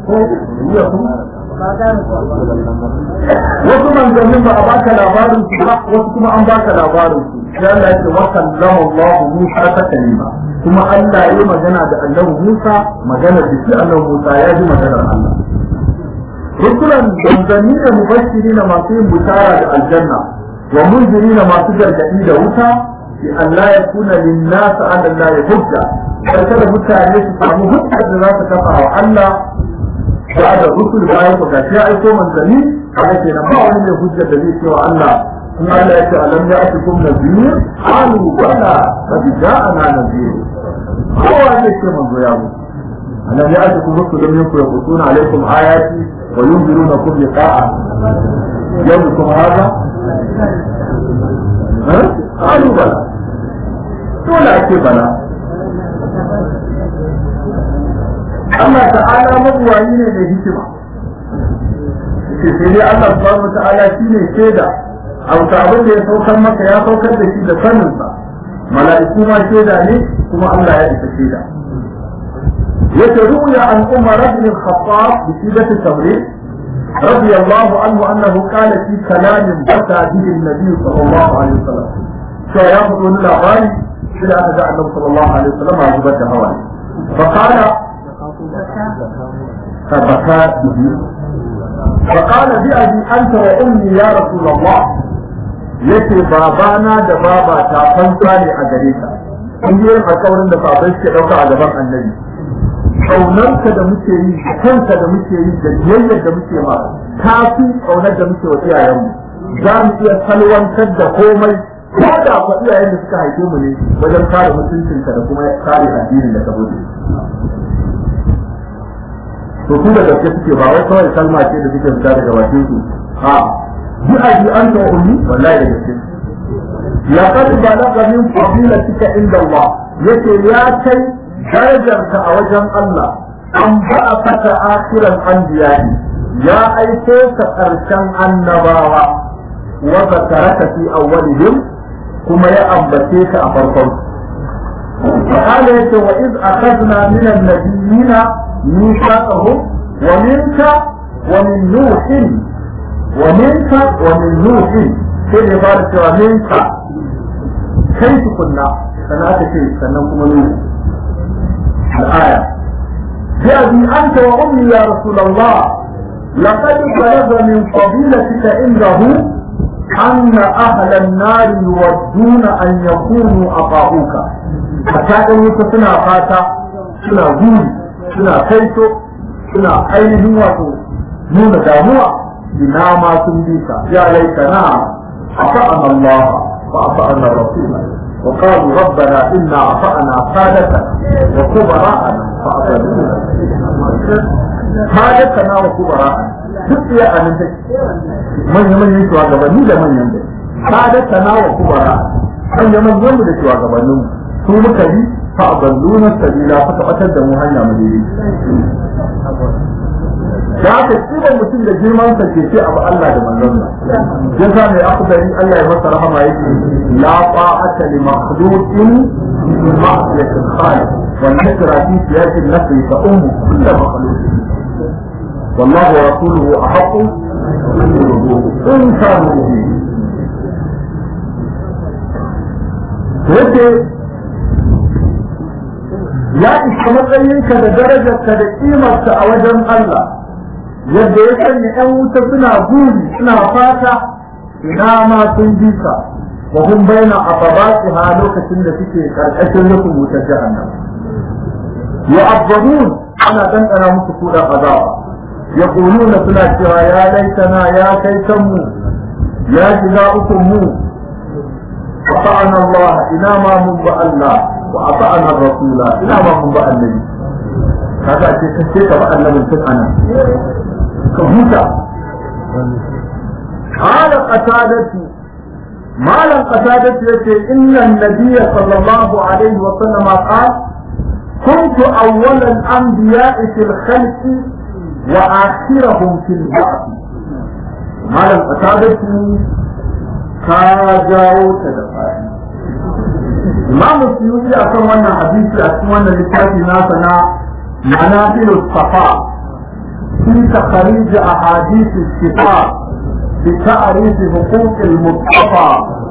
wasu manzannin ba a baka labarin su ba wasu kuma an baka labarin su sai Allah ya ce wa kallama Allah Musa ta kalima kuma Allah ya yi magana da Annabi Musa magana da shi Annabi Musa ya ji maganar Allah rusulan manzanni da mubashirina masu yin bishara da aljanna wa munzirina masu gargadi da wuta bi Allah ya kuna linnasa ala Allah ya hujja kada mutane su samu hujjar da za su kafa wa Allah ba da rusul bayan ku gashi aiko manzanni kaga kenan ba wani mai hujjar da zai ce wa Allah in Allah ya ce alam ya atikum nabiyyu qalu bala qad ja'ana nabiyyu kowa zai ce manzo ya mu alam ya atikum rusulun minkum yaqutsuna alaykum ayati wa yunzirunakum liqa'a yawmikum hadha ha qalu bala dole ake bala Allah ta'ala mabuwayi ne da hikima ce sai dai Allah subhanahu ta'ala shine shaida a wata abin da ya saukar maka ya saukar da shi da saninsa mala'iku ma shaida ne kuma Allah ya isa shaida yace ruya an umar ibn al-khattab bi sidat at-tamrid رضي الله عنه أنه قال في كلام بكى به النبي صلى الله عليه وسلم فيأخذ الأغاني إلى أن جاء النبي صلى الله عليه وسلم عجبت هواه فقال فبكى به فقال بأبي أنت وأمي يا رسول الله yace babana da baba ta fanta ne a gare ka kun yi alƙawarin da baban ke ɗauka a gaban annabi ƙaunarka da muke yi kanka da muke yi da biyayyar da muke ma ta fi ƙaunar da muke wa iyayenmu za mu iya salwantar da komai ko da kwa iyayen da suka haife mu ne wajen kare mutuncinka da kuma kare addinin da ka bude to su da gaske suke ba wai kawai kalma ce da suke fita daga bakin su a bi a bi an ta ummi wallahi da gaske laqad balagha min fadilatika inda Allah yace ya kai darajarka a wajen Allah an ba'a fata akhiran anbiya'i ya aiko ka karshen annabawa wa zakaraka fi awwalihim kuma ya ambace ka a farkon فقال يتي وإذ أخذنا من النبيين ميثاقهم ومنك ومن نوح ومنك ومن نوح في عبارة ومنك كيف كنا سنة شيء سنة نوح الآية بأبي أنت وأمي يا رسول الله لقد بلغ من فضيلتك عنده أن أهل النار يودون أن يكونوا أطاعوك حتى أن سنا فاتا سنا غوري سنا كيتو سنا أينهم واتو نون داموا بنا ما تنبيك يا ليتنا أطعنا الله وأطعنا الرسول وقالوا ربنا إنا أطعنا سادتنا وكبراءنا فأضلونا سادتنا وكبراءنا duk iya a nan take manya manyan shugabanni da manyan da sadata na wa kubara manya manyan da shugabannin su muka yi fa aballuna sabila suka batar da mu hanya mu dai da aka kiba mutum da girman sa ke ce abu Allah da manzon sa ya sa mai akhdari Allah ya masa rahama yake la ta'ata li makhluqin fi ma'siyati al-khaliq wa nakra fi siyasi an-nafsi fa ummu kullu makhluqin والله ورسوله أحق إن كانوا مؤمنين yake ya isa matsayinka da darajarka da ƙimarka a wajen Allah yadda ya sanya ‘yan wuta suna guri suna fata ina ma sun bi ka wa kun bayyana a babaki ha lokacin da suke ƙarƙashin rufin wutar jahannam ya abbadun ana ɗanɗana musu kuɗin azaba يقولون سنا cewa ya laitana ya kai kanmu ya shiga ukun mu أطعنا الله إنا ما من الله وأطعنا الرسول إنا ما من النبي هذا شيء كثير بقى النبي سبحانه كهوتا قال قتادة ما لم قتادة يقول إن النبي صلى الله عليه وسلم قال كنت أول الأنبياء في الخلق وآخرهم في البعث malam qasadatu ka jawo ta da fadi imam suyuti akan wannan hadisi a cikin wannan littafi nasa na manafil safa fi takhrij ahadith shifa bi ta'rif huquq al-mustafa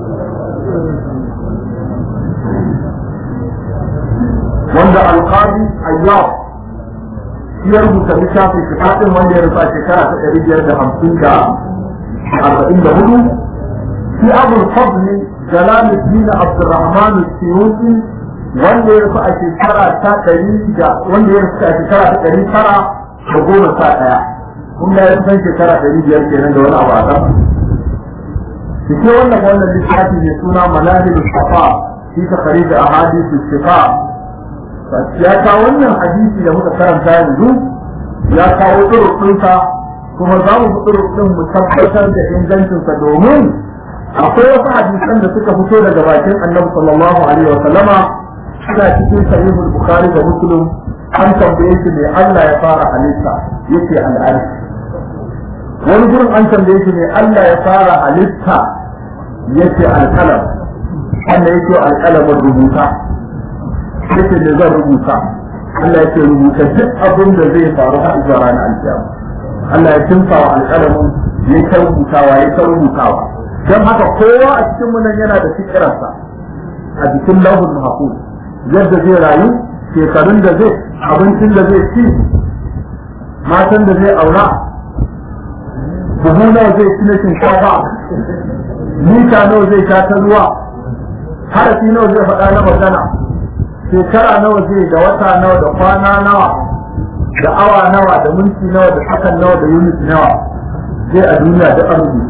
wanda alqadi ayyab ya rubuta littafin kitabin wanda ya rufa shekara ta ɗari biyar da hamsin da arba'in da hudu في أبو الفضل جلال الدين عبد الرحمن السيوطي wanda ya rufe a shekara ta ɗari da wanda ya rufe a shekara ta ɗari tara da goma sha ɗaya kun ga ya san shekara ɗari biyar kenan da wani abu a kan shi ke wannan wannan littafi mai suna manahil safa shi ta kare da ahadisu shifa ya kawo wannan hadisi da muka karanta yanzu ya kawo ɗurɗinsa kuma za mu ɗurɗin mu tabbatar da ingancinsa domin akwai wasu hadisan da suka fito daga bakin annabi sallallahu alaihi wa sallama suna cikin sahihul bukhari da muslim an tambaye shi me Allah ya fara halitta yake al'arshi wani gurin an tambaye shi me Allah ya fara halitta yake alƙalam wanda yake alƙalamin rubuta yake ne zan rubuta Allah yake rubuta duk abin da zai faru har zuwa ranar alkiyama Allah ya kimsa wa alƙalamin ya ta rubutawa ya ta rubutawa don haka kowa a cikin mu nan yana da fikirarsa a jikin lauhul mahfuz yadda zai rayu shekarun da zai abincin da zai ci matan da zai aura buhu nawa zai ci na shinkafa mita nawa zai sha ta ruwa harafi nawa zai faɗa na magana shekara nawa zai da wata nawa da kwana nawa da awa nawa da minti nawa da sakan nawa da unit nawa zai a duniya da arziki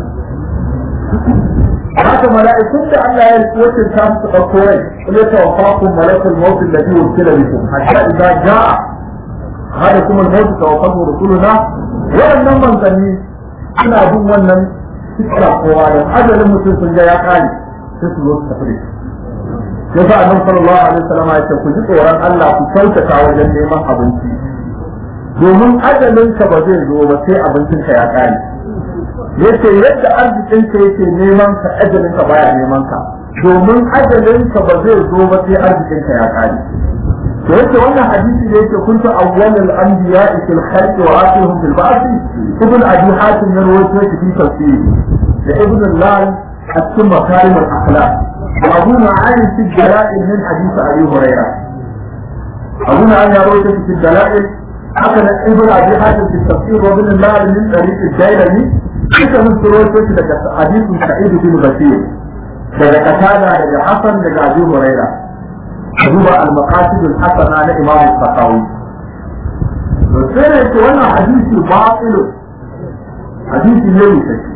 haka mala'ikun da Allah ya wakil ta su ɗauko rai kuma ya tawaffakum malakul maut alladhi wukila bikum hatta idza jaa hadakum al-maut tawaffahu rusuluna waɗannan manzanni suna bin wannan fikra kowa da ajalin mutum sun ga ya kare sai su zo su tafi da shi yasa annabi sallallahu alaihi wasallam ya ce ku ji tsoron Allah ku kyautata wajen neman abinci domin ajalinka ba zai zo ba sai abincinka ya kare yace yadda arzikin ka yake neman ka ajalin ka baya neman ka domin ajalinka ba zai zo ba sai arzikinka ya kare to yace wannan hadisi da yake kuntu awwalul anbiya fil khalqi wa akhiruhum fil ba'th ibn abi hatim ya rawaito shi fi tafsir da ibn al-lal at-tum makarim al-akhlaq wa abu ma'ani fi dalail min hadith abi hurairah abu ma'ani ya rawaito shi fi dalail haka nan ibn abi hatim fi tafsir wa ibn al-lal min tariq al-jailani duka mun rawaito shi daga hadithin sa'id bin basir daga qatada daga hasan daga abi hurairah duba al-maqasid al-hasana na Imam al-Sakawi sai ne ce wannan hadisi batil hadisi ne mai sake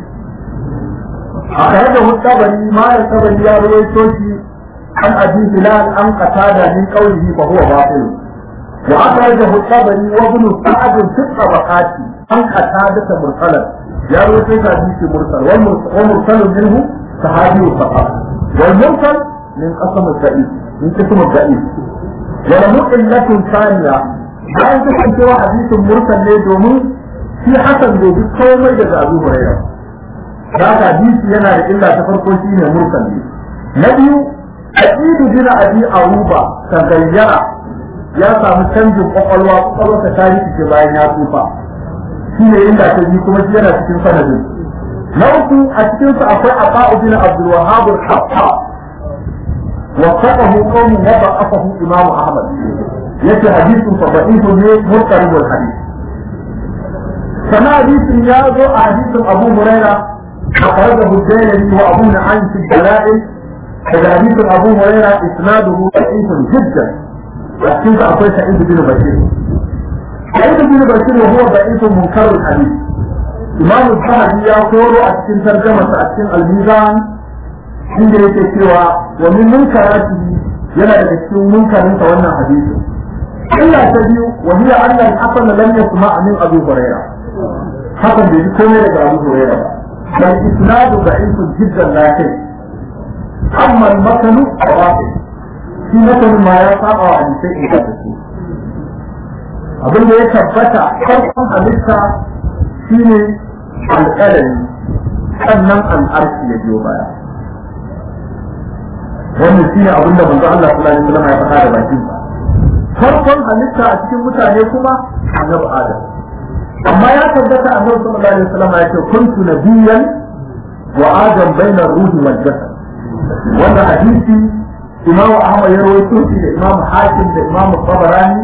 a kare da mutabari ma da tabari ya rawaito shi an abi hilal an qatada min qawlihi fa huwa batil wa akhraja mutabari wa ibn sa'd fi tabaqati an qatada ta mursalan ya rawaito shi hadisi mursal wa mursal minhu sahabi faqat wal mursal min qasam al-da'if من قسم الضعيف وله علة ثانية bayan kasancewa hadisin mursal ne domin shi hasan bai bi komai daga Abu Hurairah da hadisi yana da illa ta farko shi ne mursal ne na biyu aqidu bin abi aruba tagayyara ya samu canjin kwakwalwa kwakwalwa ta tarihi ce bayan ya tsufa shi ne inda ta bi kuma shi yana cikin sanadin na uku a cikin su akwai aqa'u bin abdul wahhab al-khattab وثقه قوم وضعفه امام احمد يأتي حديث فضعيف مضطرب الحديث كما حديث يازو حديث ابو هريره اخرجه الديلمي وابو نعيم في الدلائل هذا حديث ابو هريره اسناده ضعيف جدا لكن اعطيت سعيد بن بشير سعيد بن بشير وهو ضعيف منكر الحديث امام الذهبي يقول اكن ترجمه اكن الميزان inda yake cewa wa min munkarati yana daga cikin munkarin sa wannan hadisi illa ta biyu wa hiya anna al-hasan lam yasma' min Abu Hurairah hakan bai ji komai daga Abu Hurairah ba bal isnadu da'ifun jiddan la kai amma al-matnu rafi shi matan ma ya saba wa hadisai in ka tafi abin da ya tabbata farkon halitta shine alƙalami sannan al'arshi ya biyo baya wannan shi ne abinda manzo Allah sallallahu alaihi wasallam ya faɗa da bakin sa farkon halitta a cikin mutane kuma annabi Adam amma ya tabbata annabi sallallahu alaihi wasallam ya ce kuntu nabiyyan wa adam baina ruhi wal jasad wannan hadisi Imam Ahmad ya rawaito shi da Imam Hakim da Imam Tabarani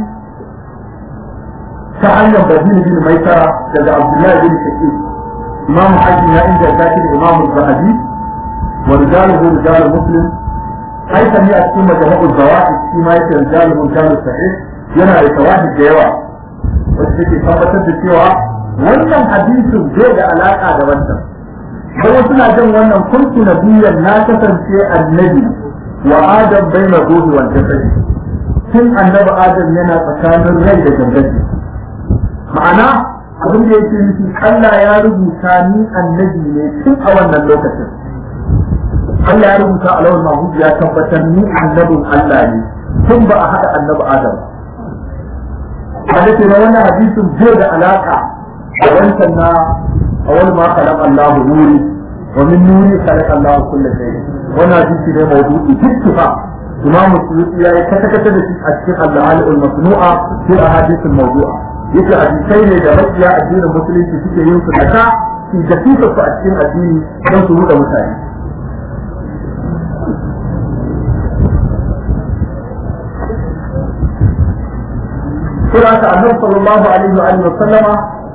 ta hanyar Badin bin Maisara daga Abdullah bin Shakir Imam Hakim ya inganta shi da Imam Zahabi wa rijaluhu rijalul Muslim haita ne a cikin majalisar zawahi shi ma yake rijalul rijalul sahih yana da tawahid da yawa wacce take tabbatar da cewa wannan hadisin zai da alaka da wannan sai suna jin wannan kuntu nabiyyan na kasance annabi wa adam baina ruhi wal jasad tun annabi adam yana tsakanin rai da gangaji ma'ana abin da yake nufi Allah ya rubuta ni annabi ne tun a wannan lokacin Allah ya rubuta a lawan mahud ya tabbatar ni annabin Allah ne tun ba a haɗa annabi adam wanda ke na wannan hadisin zai da alaka da wancan na awal ma khalaq Allahu nuri wa min nuri khalaq Allahu kulli shay wannan hadisi ne mawdu'i ittifa Imam Suyuti yayi kata kata da shi a cikin al-Ali al-Masnu'a fi ahadith al-mawdu'a yake hadisai ne da makiya addinin musulunci suke yin su daga su da su a cikin addini don su ruɗa mutane Sura ta Annabi sallallahu alaihi wa alihi wa sallama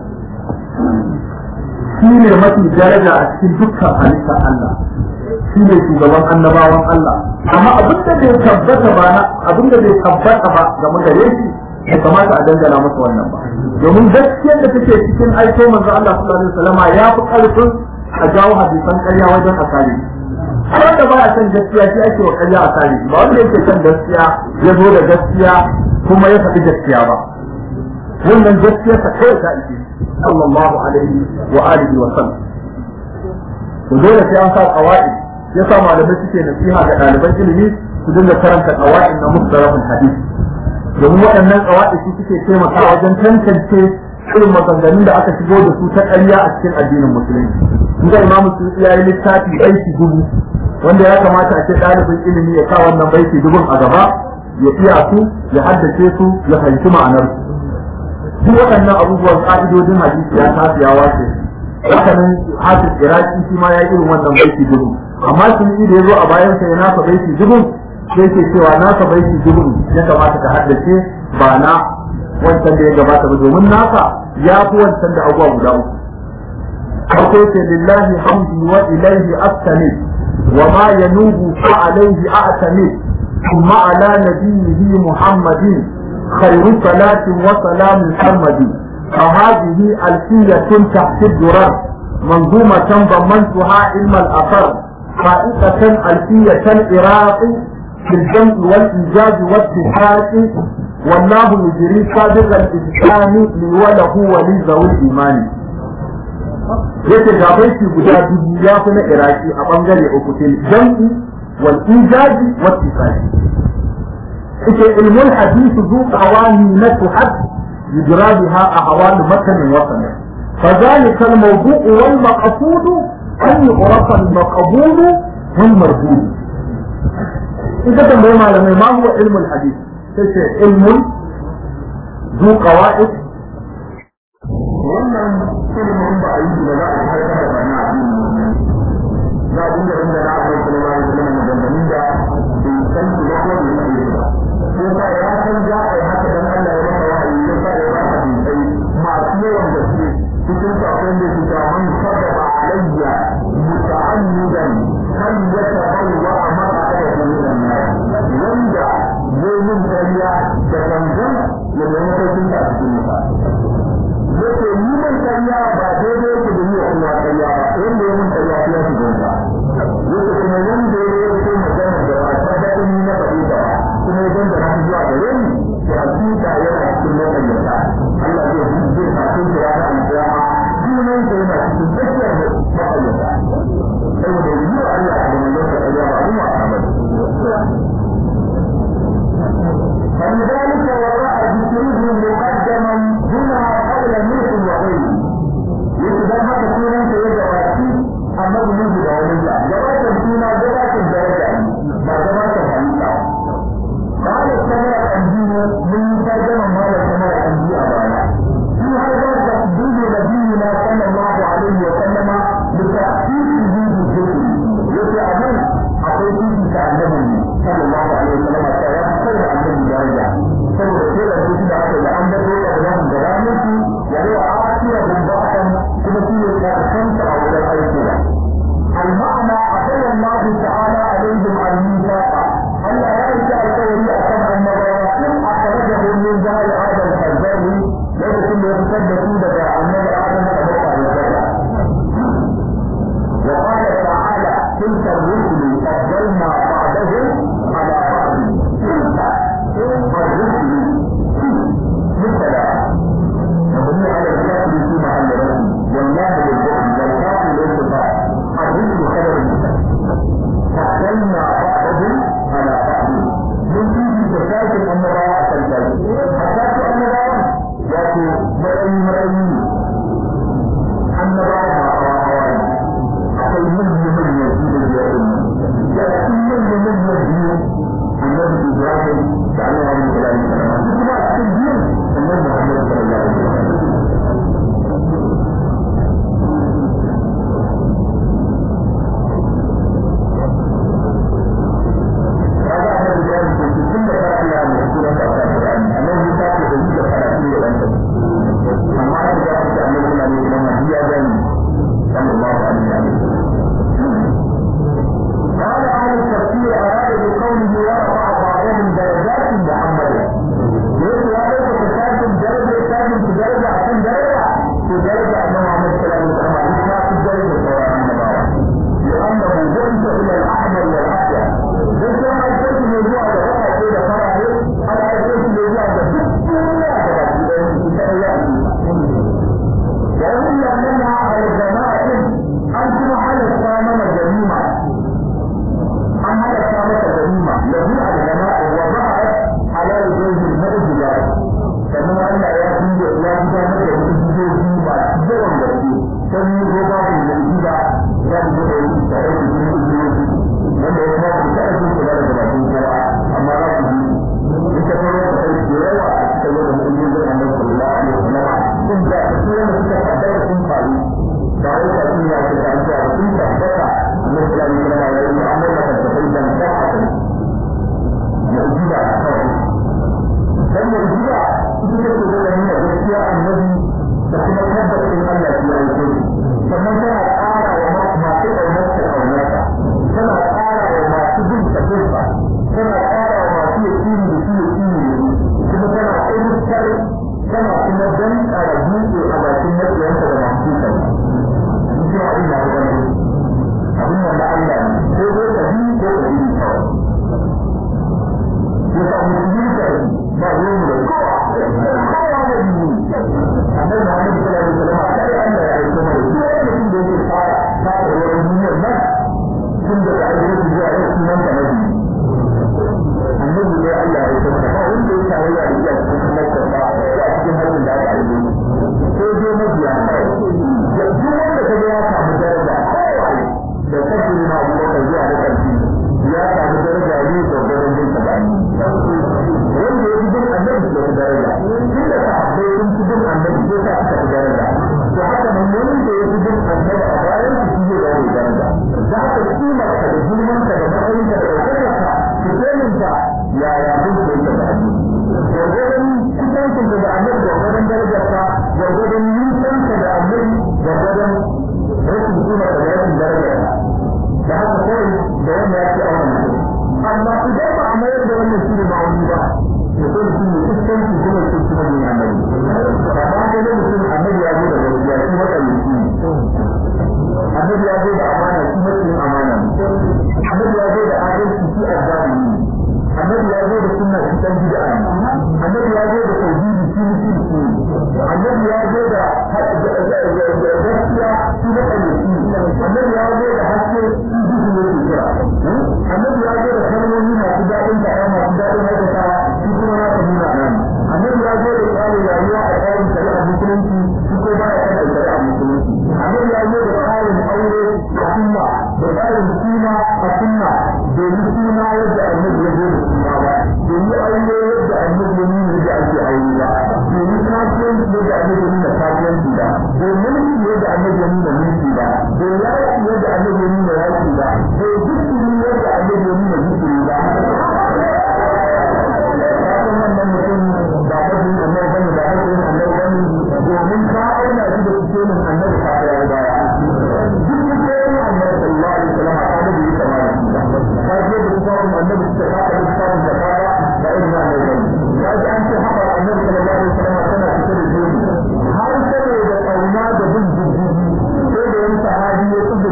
shi ne mafi daraja a cikin dukkan halittar Allah shi ne shugaban annabawan Allah amma abin da bai tabbata ba na abin da bai tabbata ba game da shi bai kamata a dangana masa wannan ba domin gaskiyar da take cikin aiko manzo Allah sallallahu alaihi wasallama ya fi karfin a jawo hadisan ƙarya wajen asali har wanda ba a san gaskiya shi ake wa ƙarya asali ba wanda yake kan gaskiya ya zo da gaskiya kuma ya faɗi gaskiya ba wannan gaskiya ta kai ta ike sallallahu alaihi wa alihi wa sallam to dole sai an sa qawaid ya sa malamai suke nasiha ga ɗaliban ilimi su dinga karanta qawaid na mustalahul hadith domin waɗannan qawaid su suke taimakawa wajen tantance irin maganganun da aka shigo da su ta ƙarya a cikin addinin musulunci inda imamu suyuti ya yi littafi aiki dubu wanda ya kamata a ce ɗalibin ilimi ya sa wannan baiti dubun a gaba ya iya su ya haddace su ya fahimci ma'anar su duk waɗannan abubuwan ƙa'idodin hadisi ya tafi ya wace haka nan hafiz iraki shi ma ya irin wannan baiti dubu amma shi da ya zo a bayan sa ya nasa baiti dubu sai ke cewa nasa baiti dubu ya kamata ka haddace ba na wancan da ya gabata ba domin nasa ya fi wancan da abubuwa guda uku farko ce lillahi hamdi wa ilaihi astami wa ma yanubu fa alaihi a'tami ثم على نبيه محمد خير صلاة وسلام محمد فهذه ألفية تحت الدرر منظومة ضمنتها علم الأثر فائقة ألفية العراق في الجمع والإيجاز والاتحاد والله يجري صادق الإسلام لي وله ولذوي الإيمان yake ga baiti guda dubu ya fi na iraki a bangare uku til jam'i wal ijazi wat tisali yake ilmul hadith zu qawani na tuhad yujra biha ahwal matan wa sana فذلك الموضوع والمقصود أن يعرف المقبول والمردود إذا تنبغي معلمين ما هو علم الحديث؟ علم ذو قواعد wannan ilimin ba a yi da za a haifar da bana a dini za a dinga inda na akwai kuma ba da kuma maganganun da bai san su ba ko bai san su ba ko sa ya san za a yi haka dan Allah ya masa wahayi ya sa ya ba hadisai masu yawan gaske cikin sakon da su ta man sababa alayya muta'ammidan kan ya tabawwa a maqa'ada min an-nar wanda zai yin kariya da gangan ya zama sarkin da cikin mutane yake yi mai karya ba daidai yake da yiwa kuma karya ba wanda ya mun karya ya fi gonta yake kuma wanda ya yi ko magana da ba ta daɗin ni na faɗi ba kuma ya dangana shi zuwa gare ni to hakika yana cikin makaryata Allah zai yi zai kafin da ya ga alƙiyama sunan sa yana cikin tsakiyar makaryata saboda yi wa Allah da manzon sa karya ba abin wasa ba فلذلك وراء ذكره مقدما هنا قبل نوح وغيره يتبع هذا سنة يجواتي أما بنوح وغيره جوات السنة جوات الدرجة ما جوات الحديثة قال السماء الأنبياء من ترجمة ما السماء الأنبياء أبانا في هذا تقديم نبينا صلى الله عليه وسلم لتأكيد وجود الذكر يتعلم أقول فيه كأنه صلى الله عليه وسلم sai annabi daraja saboda sai da su da aka da an da dole da nan da ranar su ya yi a akira da ba'an kuma shi ne ka kanta a wajen aiki da المعنى أخذ الله تعالى عليهم الميثاق ألا يأتي القول أكم أن إن أخرجه من جهل هذا الحجاج ليس كل يتصدق لك أن آدم تبقى الجنة وقال تعالى تلك الرسل فضلنا بعضهم على بعض تلك الرسل مثلا مبني على الكافر في محل رسل والله للبعد والكافر ليس بعض الرسل خبر فضلنا بعضهم على بعض من فيه زكاة الأمراء الثلاثة زكاة الأمراء يأتي مرأي مرأي النبراء akwai manyan manyan su da ya yi ya fi manyan manyan biyu wannan da Allah ne ko ko ka bi ko ka bi kawai ya sa musulmi ka yi ba ruwan da kowa kowa da yi annabi Muhammad sallallahu alaihi wasallam kai Allah ya aiko mana duk wani mutum da yake fara fara wurin duniyar nan tun da aiko shi zuwa yau sunan ka nabi annabi ne Allah ya aiko mana ba wanda ya tare da iya cikin makka ba ya cikin harbin da aka aiko ko dai mabiya kawai duk wanda ka ya samu daraja kawai da kafin ma abu da zuwa da karfi ya samu daraja ne da gurin bin sabani wanda ya fi bin annabi da ku daraja tun da sahabbai sun fi bin annabi ko sa suka fi daraja to haka nan wanda ya fi bin annabi a bayan su shi zai gane daraja za ka kimar ka da girman ka da matsayin ka da ɗaukakar ka ki kemin ka yaya bin ka yake da annabi gwargwadon kusancin ka da annabi gwargwadon darajar ka gwargwadon nisan ka da annabi gwargwadon rashin kimar ka da rashin darajar ka da haka kawai da wanda ya ce a wannan amma idan ba a mayar da wannan shi ne ma'auni ba mutum shi ne fuskanci kuma shi kuma ne annabi amma ga da mutum annabi ya zo da gaskiya shi matsayici annabi ya zo da amana shi matsayin amana annabi ya zo da adalci shi azzalimi annabi ya zo da sunna shi dan bid'a annabi ya zo da tauhidi shi mushriki annabi ya zo da gaskiya shi matsayici annabi ya zo da haske shi duhu ne ke kira annabi ya zo da kalmomi masu daɗin faɗa masu daɗin aikatawa shi kuma na ta nuna nan annabi ya zo da tsarin rayuwa a tsarin shari'a musulunci shi ko baya kan da shari'a musulunci annabi ya zo da tsarin aure a sunna da tsarin suna a sunna domin suna yadda annabi ya zo da suna ba domin aure yadda annabi ya nuna yadda ake aure ba domin kasuwanci yadda annabi ya nuna kasuwanci ba domin mulki yadda annabi ya nuna mulki ba domin yaki yadda annabi ya nuna yaki ba domin zikiri yadda annabi ya nuna zikiri ba kafin wannan mutum ba kafin annabi bane ba kafin annabi bane domin ka auna shi da cikin annabi ka ya baya duk cikin annabi sallallahu alaihi wasallam ka da yi kamar ka je da cikin annabi ka ka da cikin da ka ba irin annabi bane ya ji an ce haka annabi sallallahu alaihi wasallam tana cike da jini har saboda kauna da bin jijjigi sai da wani sahabi ya tsubu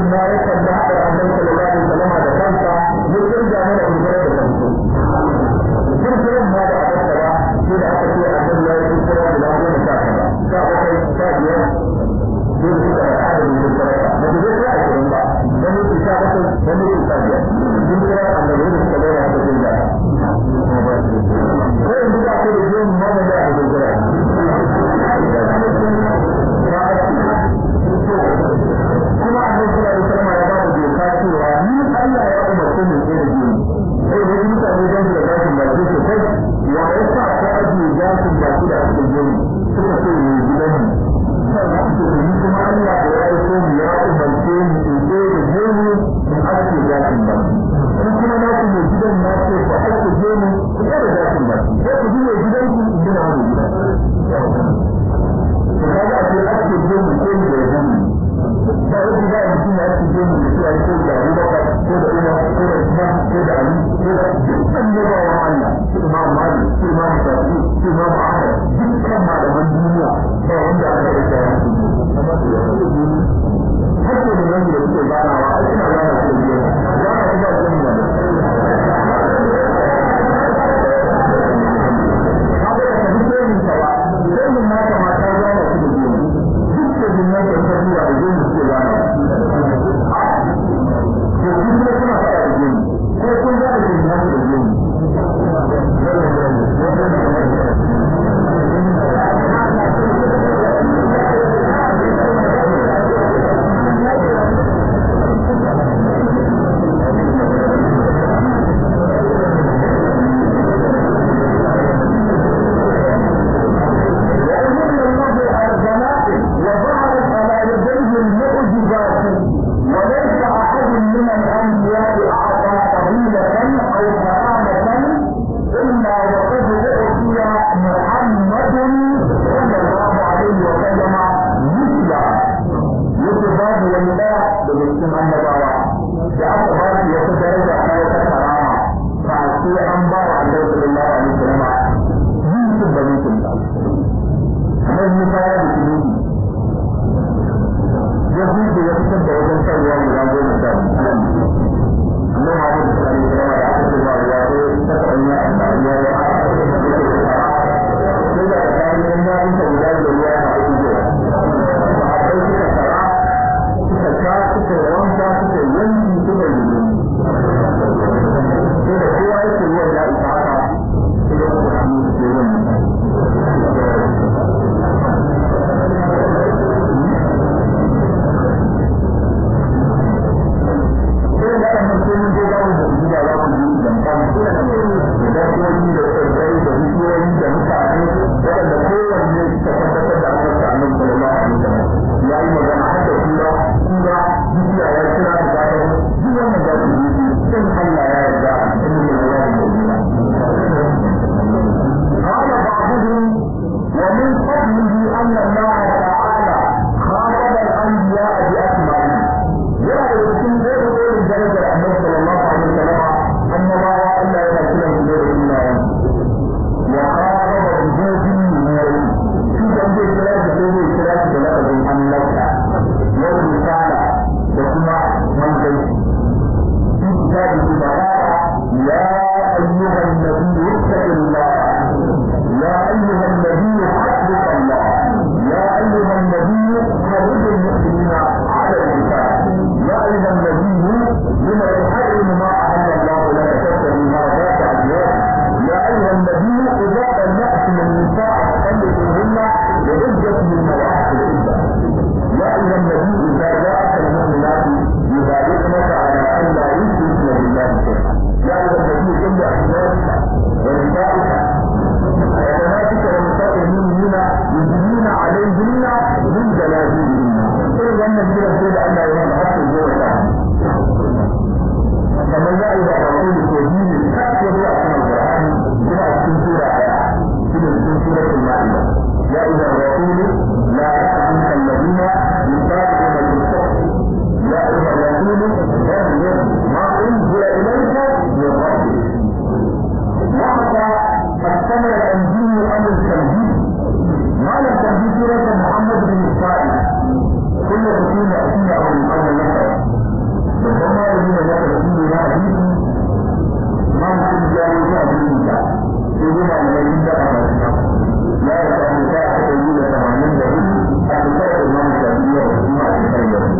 malami ne na tafsiri na hadisi ma mutum ya yi ta hadisi ta sai dai malamai da aka ya yi ta mu ta aka yi da tamanin da hudu a cikin imam shafi'i da kuma a cikin yau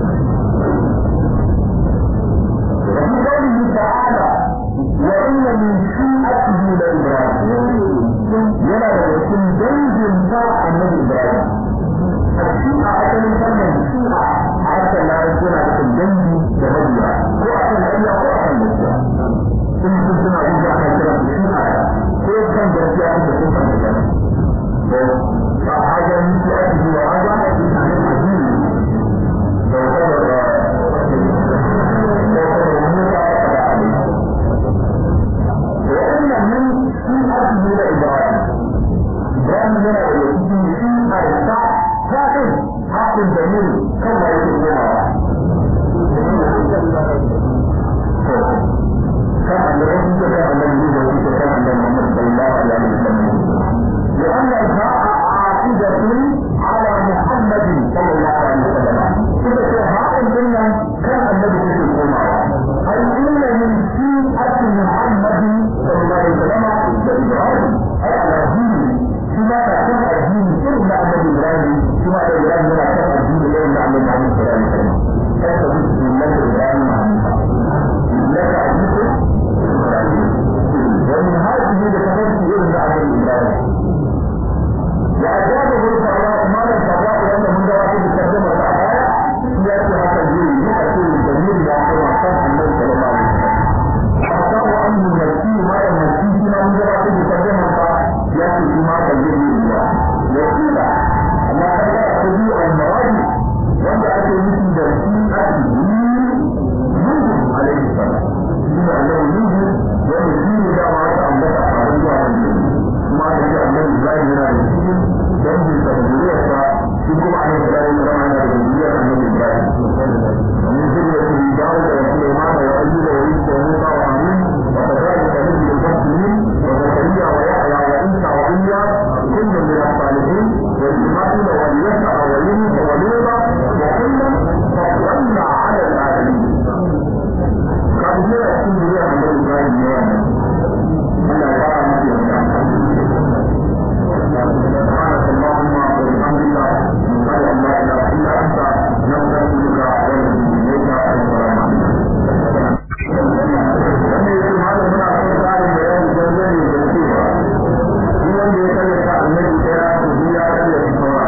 وفي قوله تعالى وإن من شيعته لإبراهيم يلا يكون جنب بتاع النبي إبراهيم الشيعة أكل كلمة الشيعة حتى لا يكون على الجنب تبديا هو أكل أي هو أكل نجا إن كنت نعيش على كلام الشيعة كيف كان جنبي أكل بسيطة نجا فحاجة من شيعته وحاجة عن الحديث وإن من شيعته لإبراهيم إبراهيم هنا يكون شيعة الشعب فاقد حق جميل كما يقول كما الذي كان الذي يقول كان محمد صلى الله عليه وسلم لأن الهاء عاقدة على محمد صلى الله عليه وسلم إذا هاء الجنة كان الذي يقول أي إن من شيعة محمد صلى الله عليه وسلم إبراهيم أي على دينه فيما كان الدين إلا أن إبراهيم فيما كان إبراهيم لا كان الدين إلا أن محمد صلى الله عليه وسلم كيف بسم الله إبراهيم حنيفا لك عزيز ومن هذه لتفرق إلا أن إبراهيم وأجابه الفراء ما لم تفرق لأن من جواب الترجمة الآية يأتي هذا الجيل يأتي الجميل يأتي وحسن النبي صلى الله عليه وسلم أخطأ أن المسيح ما المسيح فيما من جواب الترجمة يأتي فيما تجري الله وقيل أما هذا تبيع المراد وأن أتي مثل درسين أتي يوسف عليه السلام ثم أنه يوسف ومسيح إذا ما أتأمل أحد ما تجي أن إبراهيم من المسيح جنب تبديلها يقوم عليه السلام كما أن تبديلها أن إبراهيم ومن ذريته داود وسليمان وأيوب وعيسى وموسى وعمين وكذلك نجي المسلمين وزكريا ويحيى وعيسى وإياس كل من الصالحين وإسماعيل واليسع ويونس ولوطا وكلا فضلنا على العالمين كان هنا يكون بها عند إبراهيم يوانا ألا يرى مثل سبحانك اللهم وبحمدك نشهد أن لا إله إلا أنت نستغفرك ونتوب إليك السلام عليكم wanda ya ce malam muna son tsarin bayani dangane da cewa shi wanda ya kalle ta annabi daya to shi ya kalle ta saura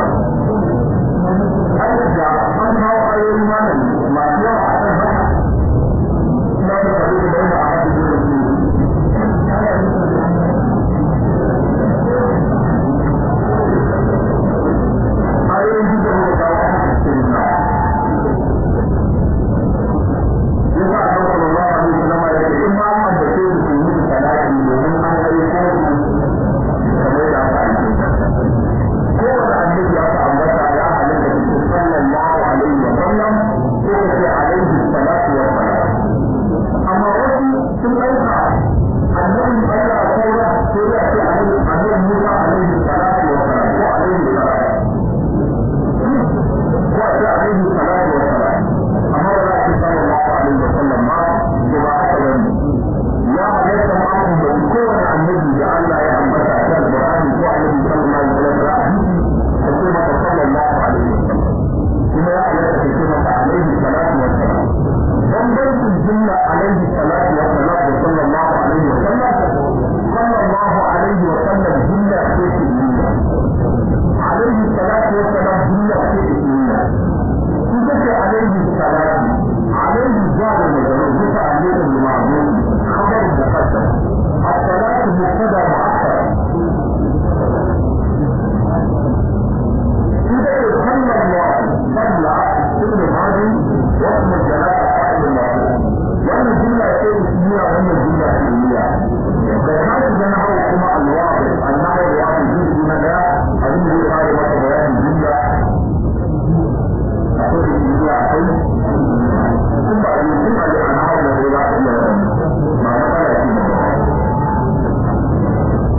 ai da an kawo ayoyi malam masu yawa a kan haka ina da kare da bayan a hadin da su ayoyin da muka kawo a cikin na yasa a kan sallallahu alaihi wasallam ya ce in ma an da ke su yi salati domin an kai ko kamar da aka yi ko da annabi ya ta ambata ya halatta da sallallahu alaihi wasallam ko ce alaihi salatu wa salam amma wasu sun ɗauka annabi Allah saura sai ya ce alaihi annabi Musa alaihi salatu wa salam ko alaihi salatu ko ce alaihi salatu wa salam amma ba za a ce sallallahu alaihi wa sallam ma da ba haka bane ya halatta ma mun da kowane annabi da Allah ya ambata a cikin Qur'ani ko annabi sallallahu alaihi wa sallam da hadisi da ce maka sallallahu alaihi wa sallam kuma ya halatta ka ce maka alaihi salatu wa salam bambancin jumla alaihi salatu wa salam da sallallahu alaihi wa sallam sallallahu alaihi wa sallam jumla ce ke nuna alaihi salatu wa salam jumla ce ke nuna تذكر عليه السلام عليه الجار المجرور متعلق بمعلوم خبر مقدم الصلاة مبتدا مؤخر إذا صلى الله صلى ابن هذه واسم الجلالة قائل الله وأن الجملة شيء اسمية وأن الجملة اسمية فكانت جنحه كما الواضح النحو الواضح جزء من ذا أظن هو قال بيان الجملة akwai da duniya akwai sun ba a yi sun ba da ana hau da zai za a iya ba matsala ce ba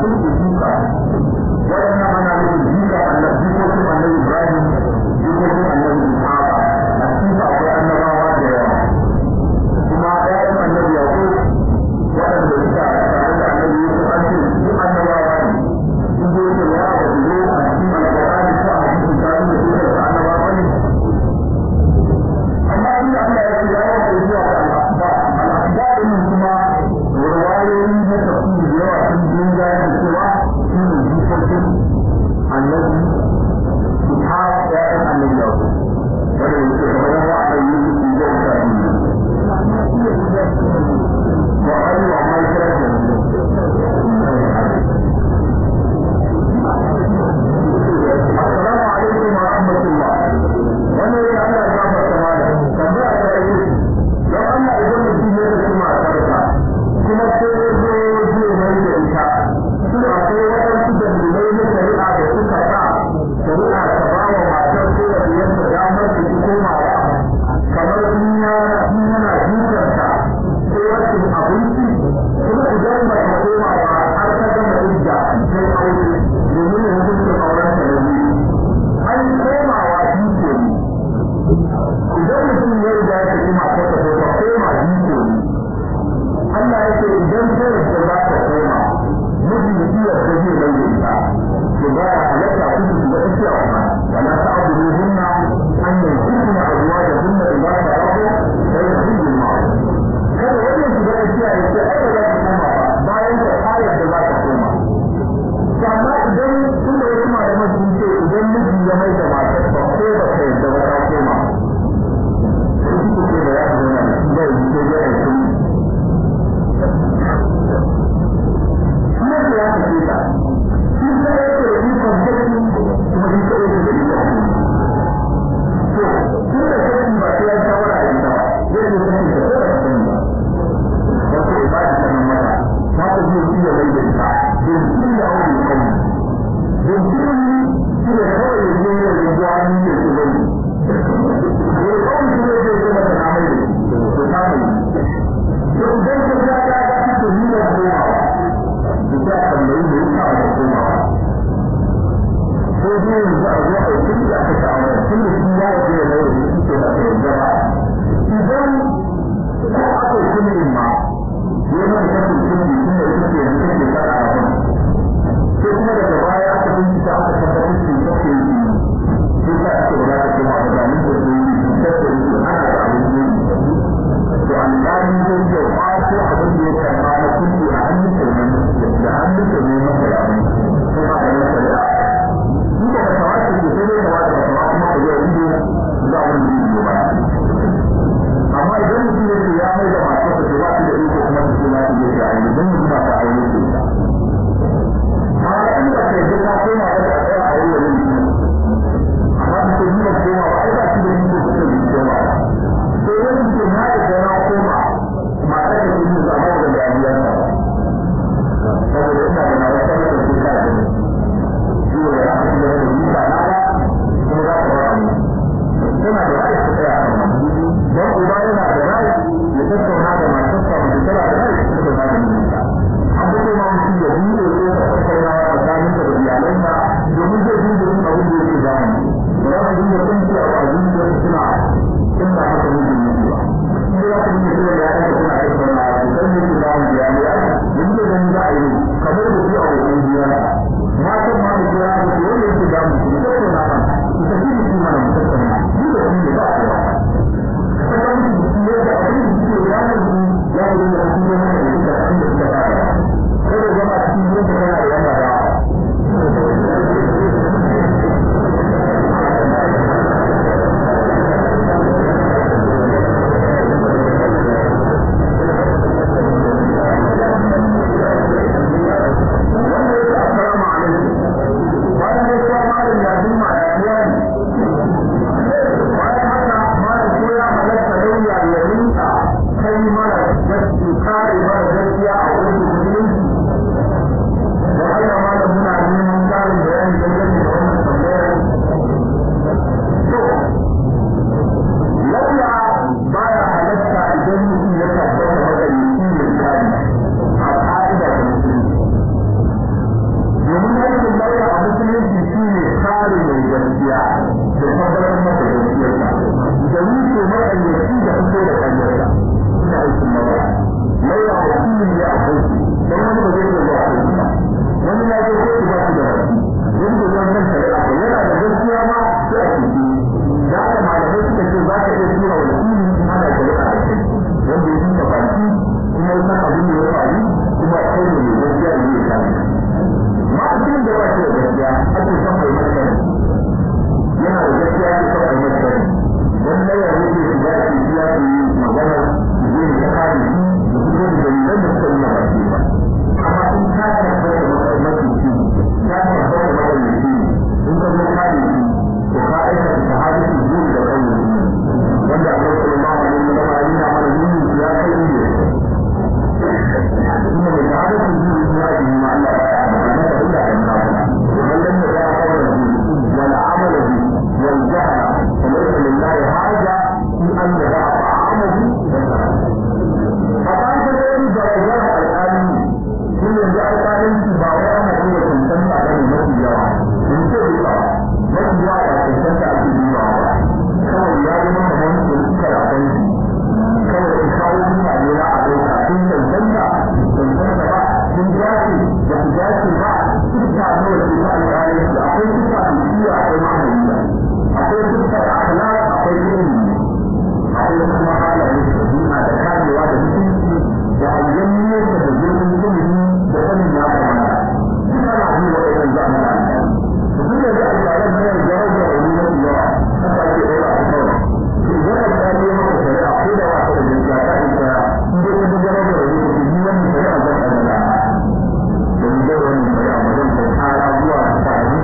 sun ku jika waɗannan ana nufin jika annabi jikokin annabi ibrahim jikokin annabi ishaq a cikin akwai annabawa da yawa kuma ƴaƴan annabi yaƙub waɗanda suka tare da annabi yusuf an ce su annabawa ne sun zo da yawa da su zo a cikin alƙur'ani ko a cikin tarihi da su da annabawa ne amma inda Allah ya ce ya yi zuwa ga al'asba al'asba ɗin kuma ruwayoyi na tafsir da yawa sun dinga da cewa shi ne jikokin annabi ishaq ƴaƴan annabi yaƙub wanda yake kamar yawa a yi su da tarihi وأي عمل السلام عليكم ورحمة الله وانا يا الله جابر كمالا كما أتعيش لو أنا إذا نسي يدك ما أتعيشها كما تيرزو جي ميت إنشاء سوء أقوى وتنسي جميلين شريعة بسكة شريعة سباوة ما تنسي بيان دامر بسكوما kamar duniya yana jikarta sai rashin abinci kuma idan ba ta koma ba har ta gama idda sai aure domin ya hukunta auren ta da biyu an komawa jiko ne idan mutum ya riga ya tafi mata ta ko ta koma jiko ne Allah ya ce idan ta yadda za ta koma miji iya da zai mai da ita to ba ya halatta kudu su ga tafiya kuma wala ta abu ne hunna an yanzu أزواجهن إذا فرغوا فيخرج المعروف kada wannan shiga tafiya ya ce ai ba za ta koma ba bayan ta ayar da za ta koma amma idan tun da wasu malaman sun ce idan miji ya mai da matar ba ko ba ta yadda ba ta koma sai su ce da ya fi zama da shi zai yi ko ya yi shi ne ya fi ta shi sai ya ce yi kwanjaki kuma shi sai ya ce yi kwanjaki tun da kai ba sai ya shawara da ita ba zai yi sani da kowa da sani ba wato ba ta sanin mata ta ta zai yi da mai da ita don sun da wani kai don sun yi shi da kawai ya je ya yi zuwa ni ya ce zai yi ya kawai shi ne zai zama da na mai da to ta mai to idan ka ga ta ga ta to ni da komawa da ta tambayi da ya kawo da komawa ko dai yanzu a zuwa a yi da aka sha'awar tun da shi ya waje da yau da suke da kai gaba idan ko aka yi kuma ma ya yi mai kafin kuma tun da suke yanzu kake kada a kan sai kuma daga baya aka bincika aka tabbatar da kake yi sai ka ake ba za ka koma ba zanen da su yi su tattare su ana da abin yi to alƙali zai iya kwaso abin da ya karɓa na kuɗi a hannun kenan da hannun kenan masa da abin sai ba da masa da duka da tawace ke sai dai tawace da tawace kuma ka zai ido za a wani ido ba amma idan mutum ya ce ya mai da masu da ba su da iko kuma su ce na su je da aini don mutum ba ta aini ce ta amma in ba ka yi ta koma ba ta tsaya a yi wani mutum amma su ce ni ba koma ba ai ba su da iko su ce bi koma ba sai wani ce na da gana koma ma ta da iko su amma da dariyar ta saboda ina da na wata da su ka da ciwo da aka ci gaba da yi ba na ba kuma za ka ba mu tana da rai ta tsaya a kan don uba yana da rai ya tattauna da matarsa mutum tana da rai ta tattauna da mijinta dace ba suka ne da su alƙalai su akwai suka alƙiya akwai ma'amaliya akwai suka akhlaq akwai ilimi akwai kuma halaye da duniya da kamewa da mutunci da ayyan nesa da girman ilimi da sanin ya kamata duka na abin da ɗayan zamana duk da alƙalan ne ya rage wani mafi yawa haka ake ɗora a kawai idan alƙali ya maka shari'a ko da wata da jirga ta isa in dai ka dogara da wani ko ni wannan shari'a zan ɗaga da ni zai wani shari'a ba zan kai kara zuwa ta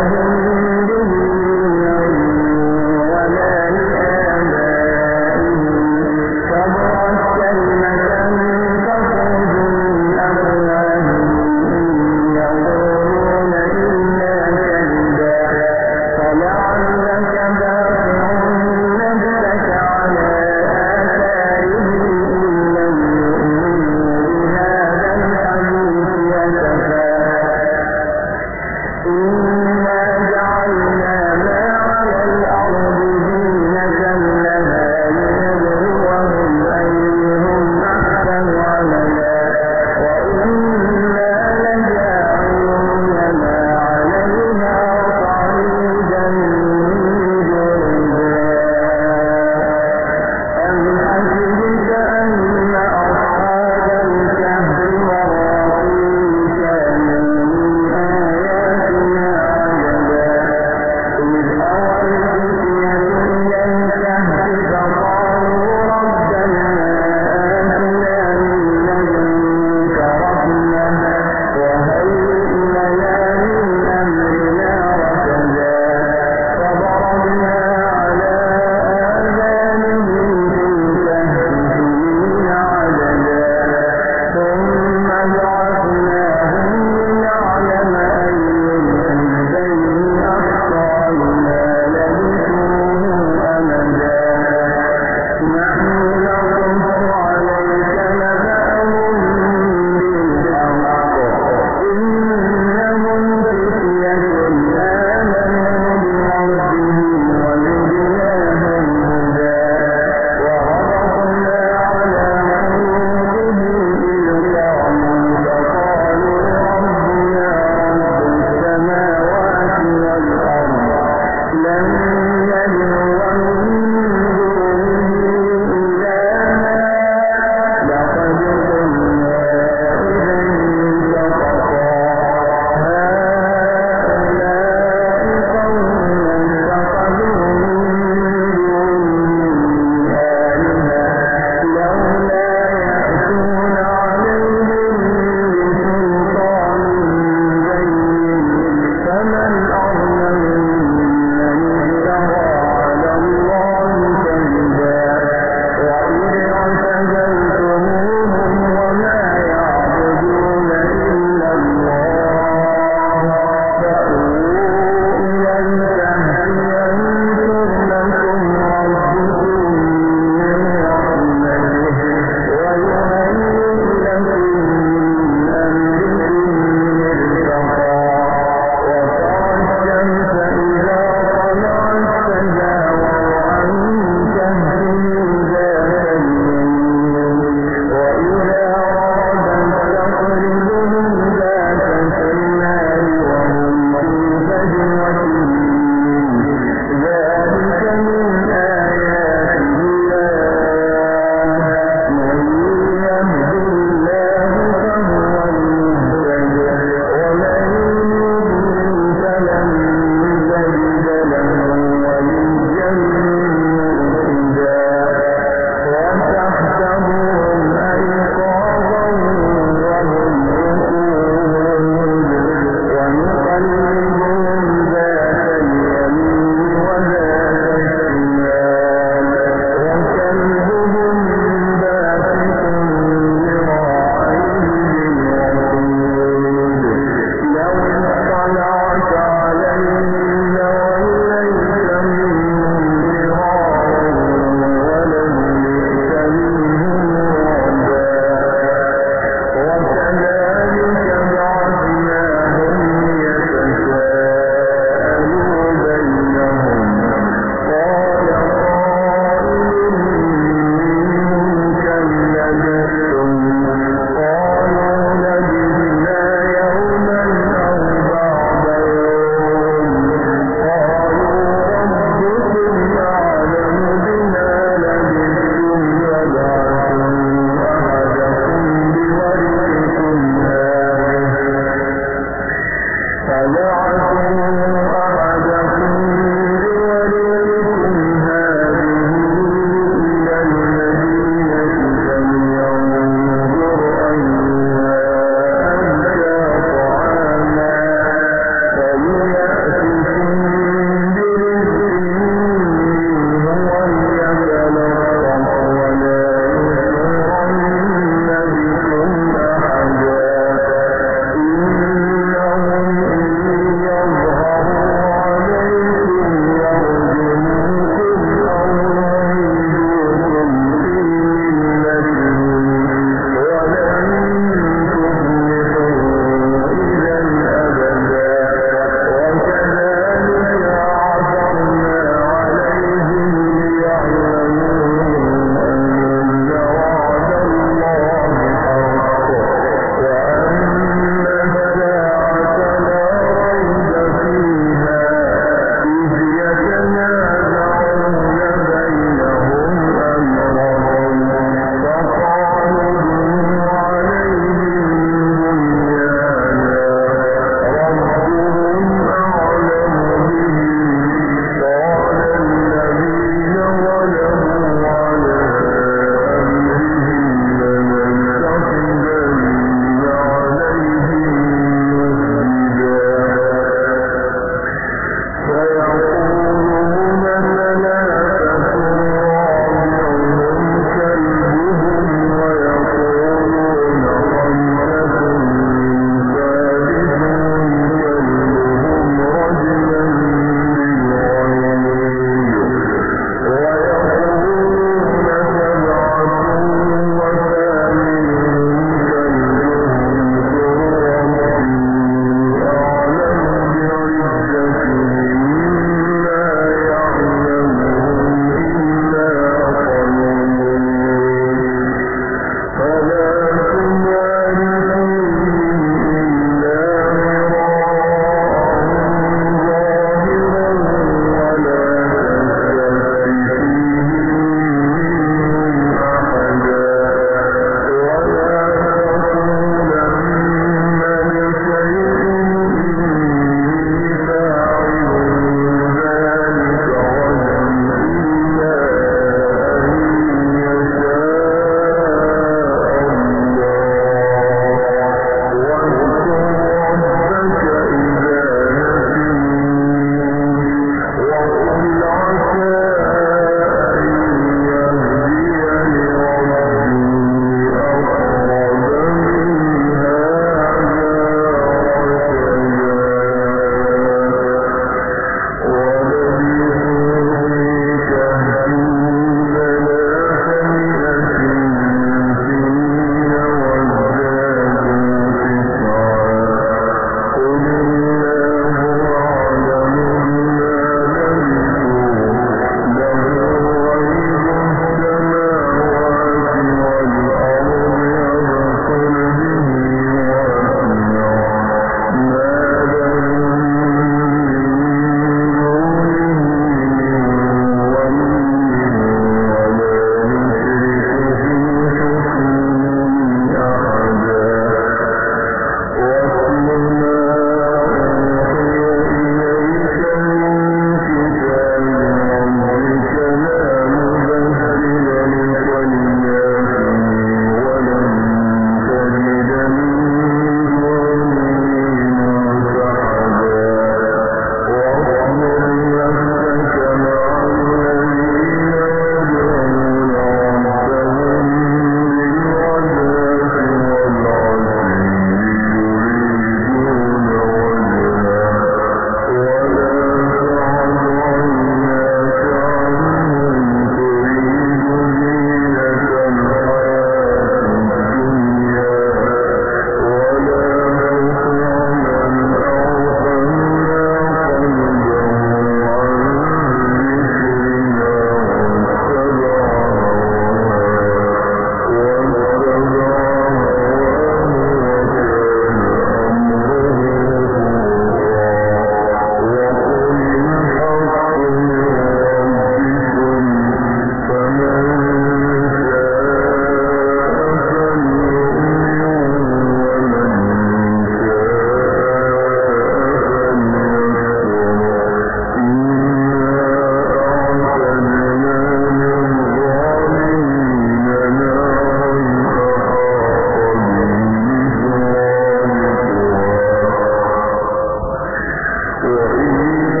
وإن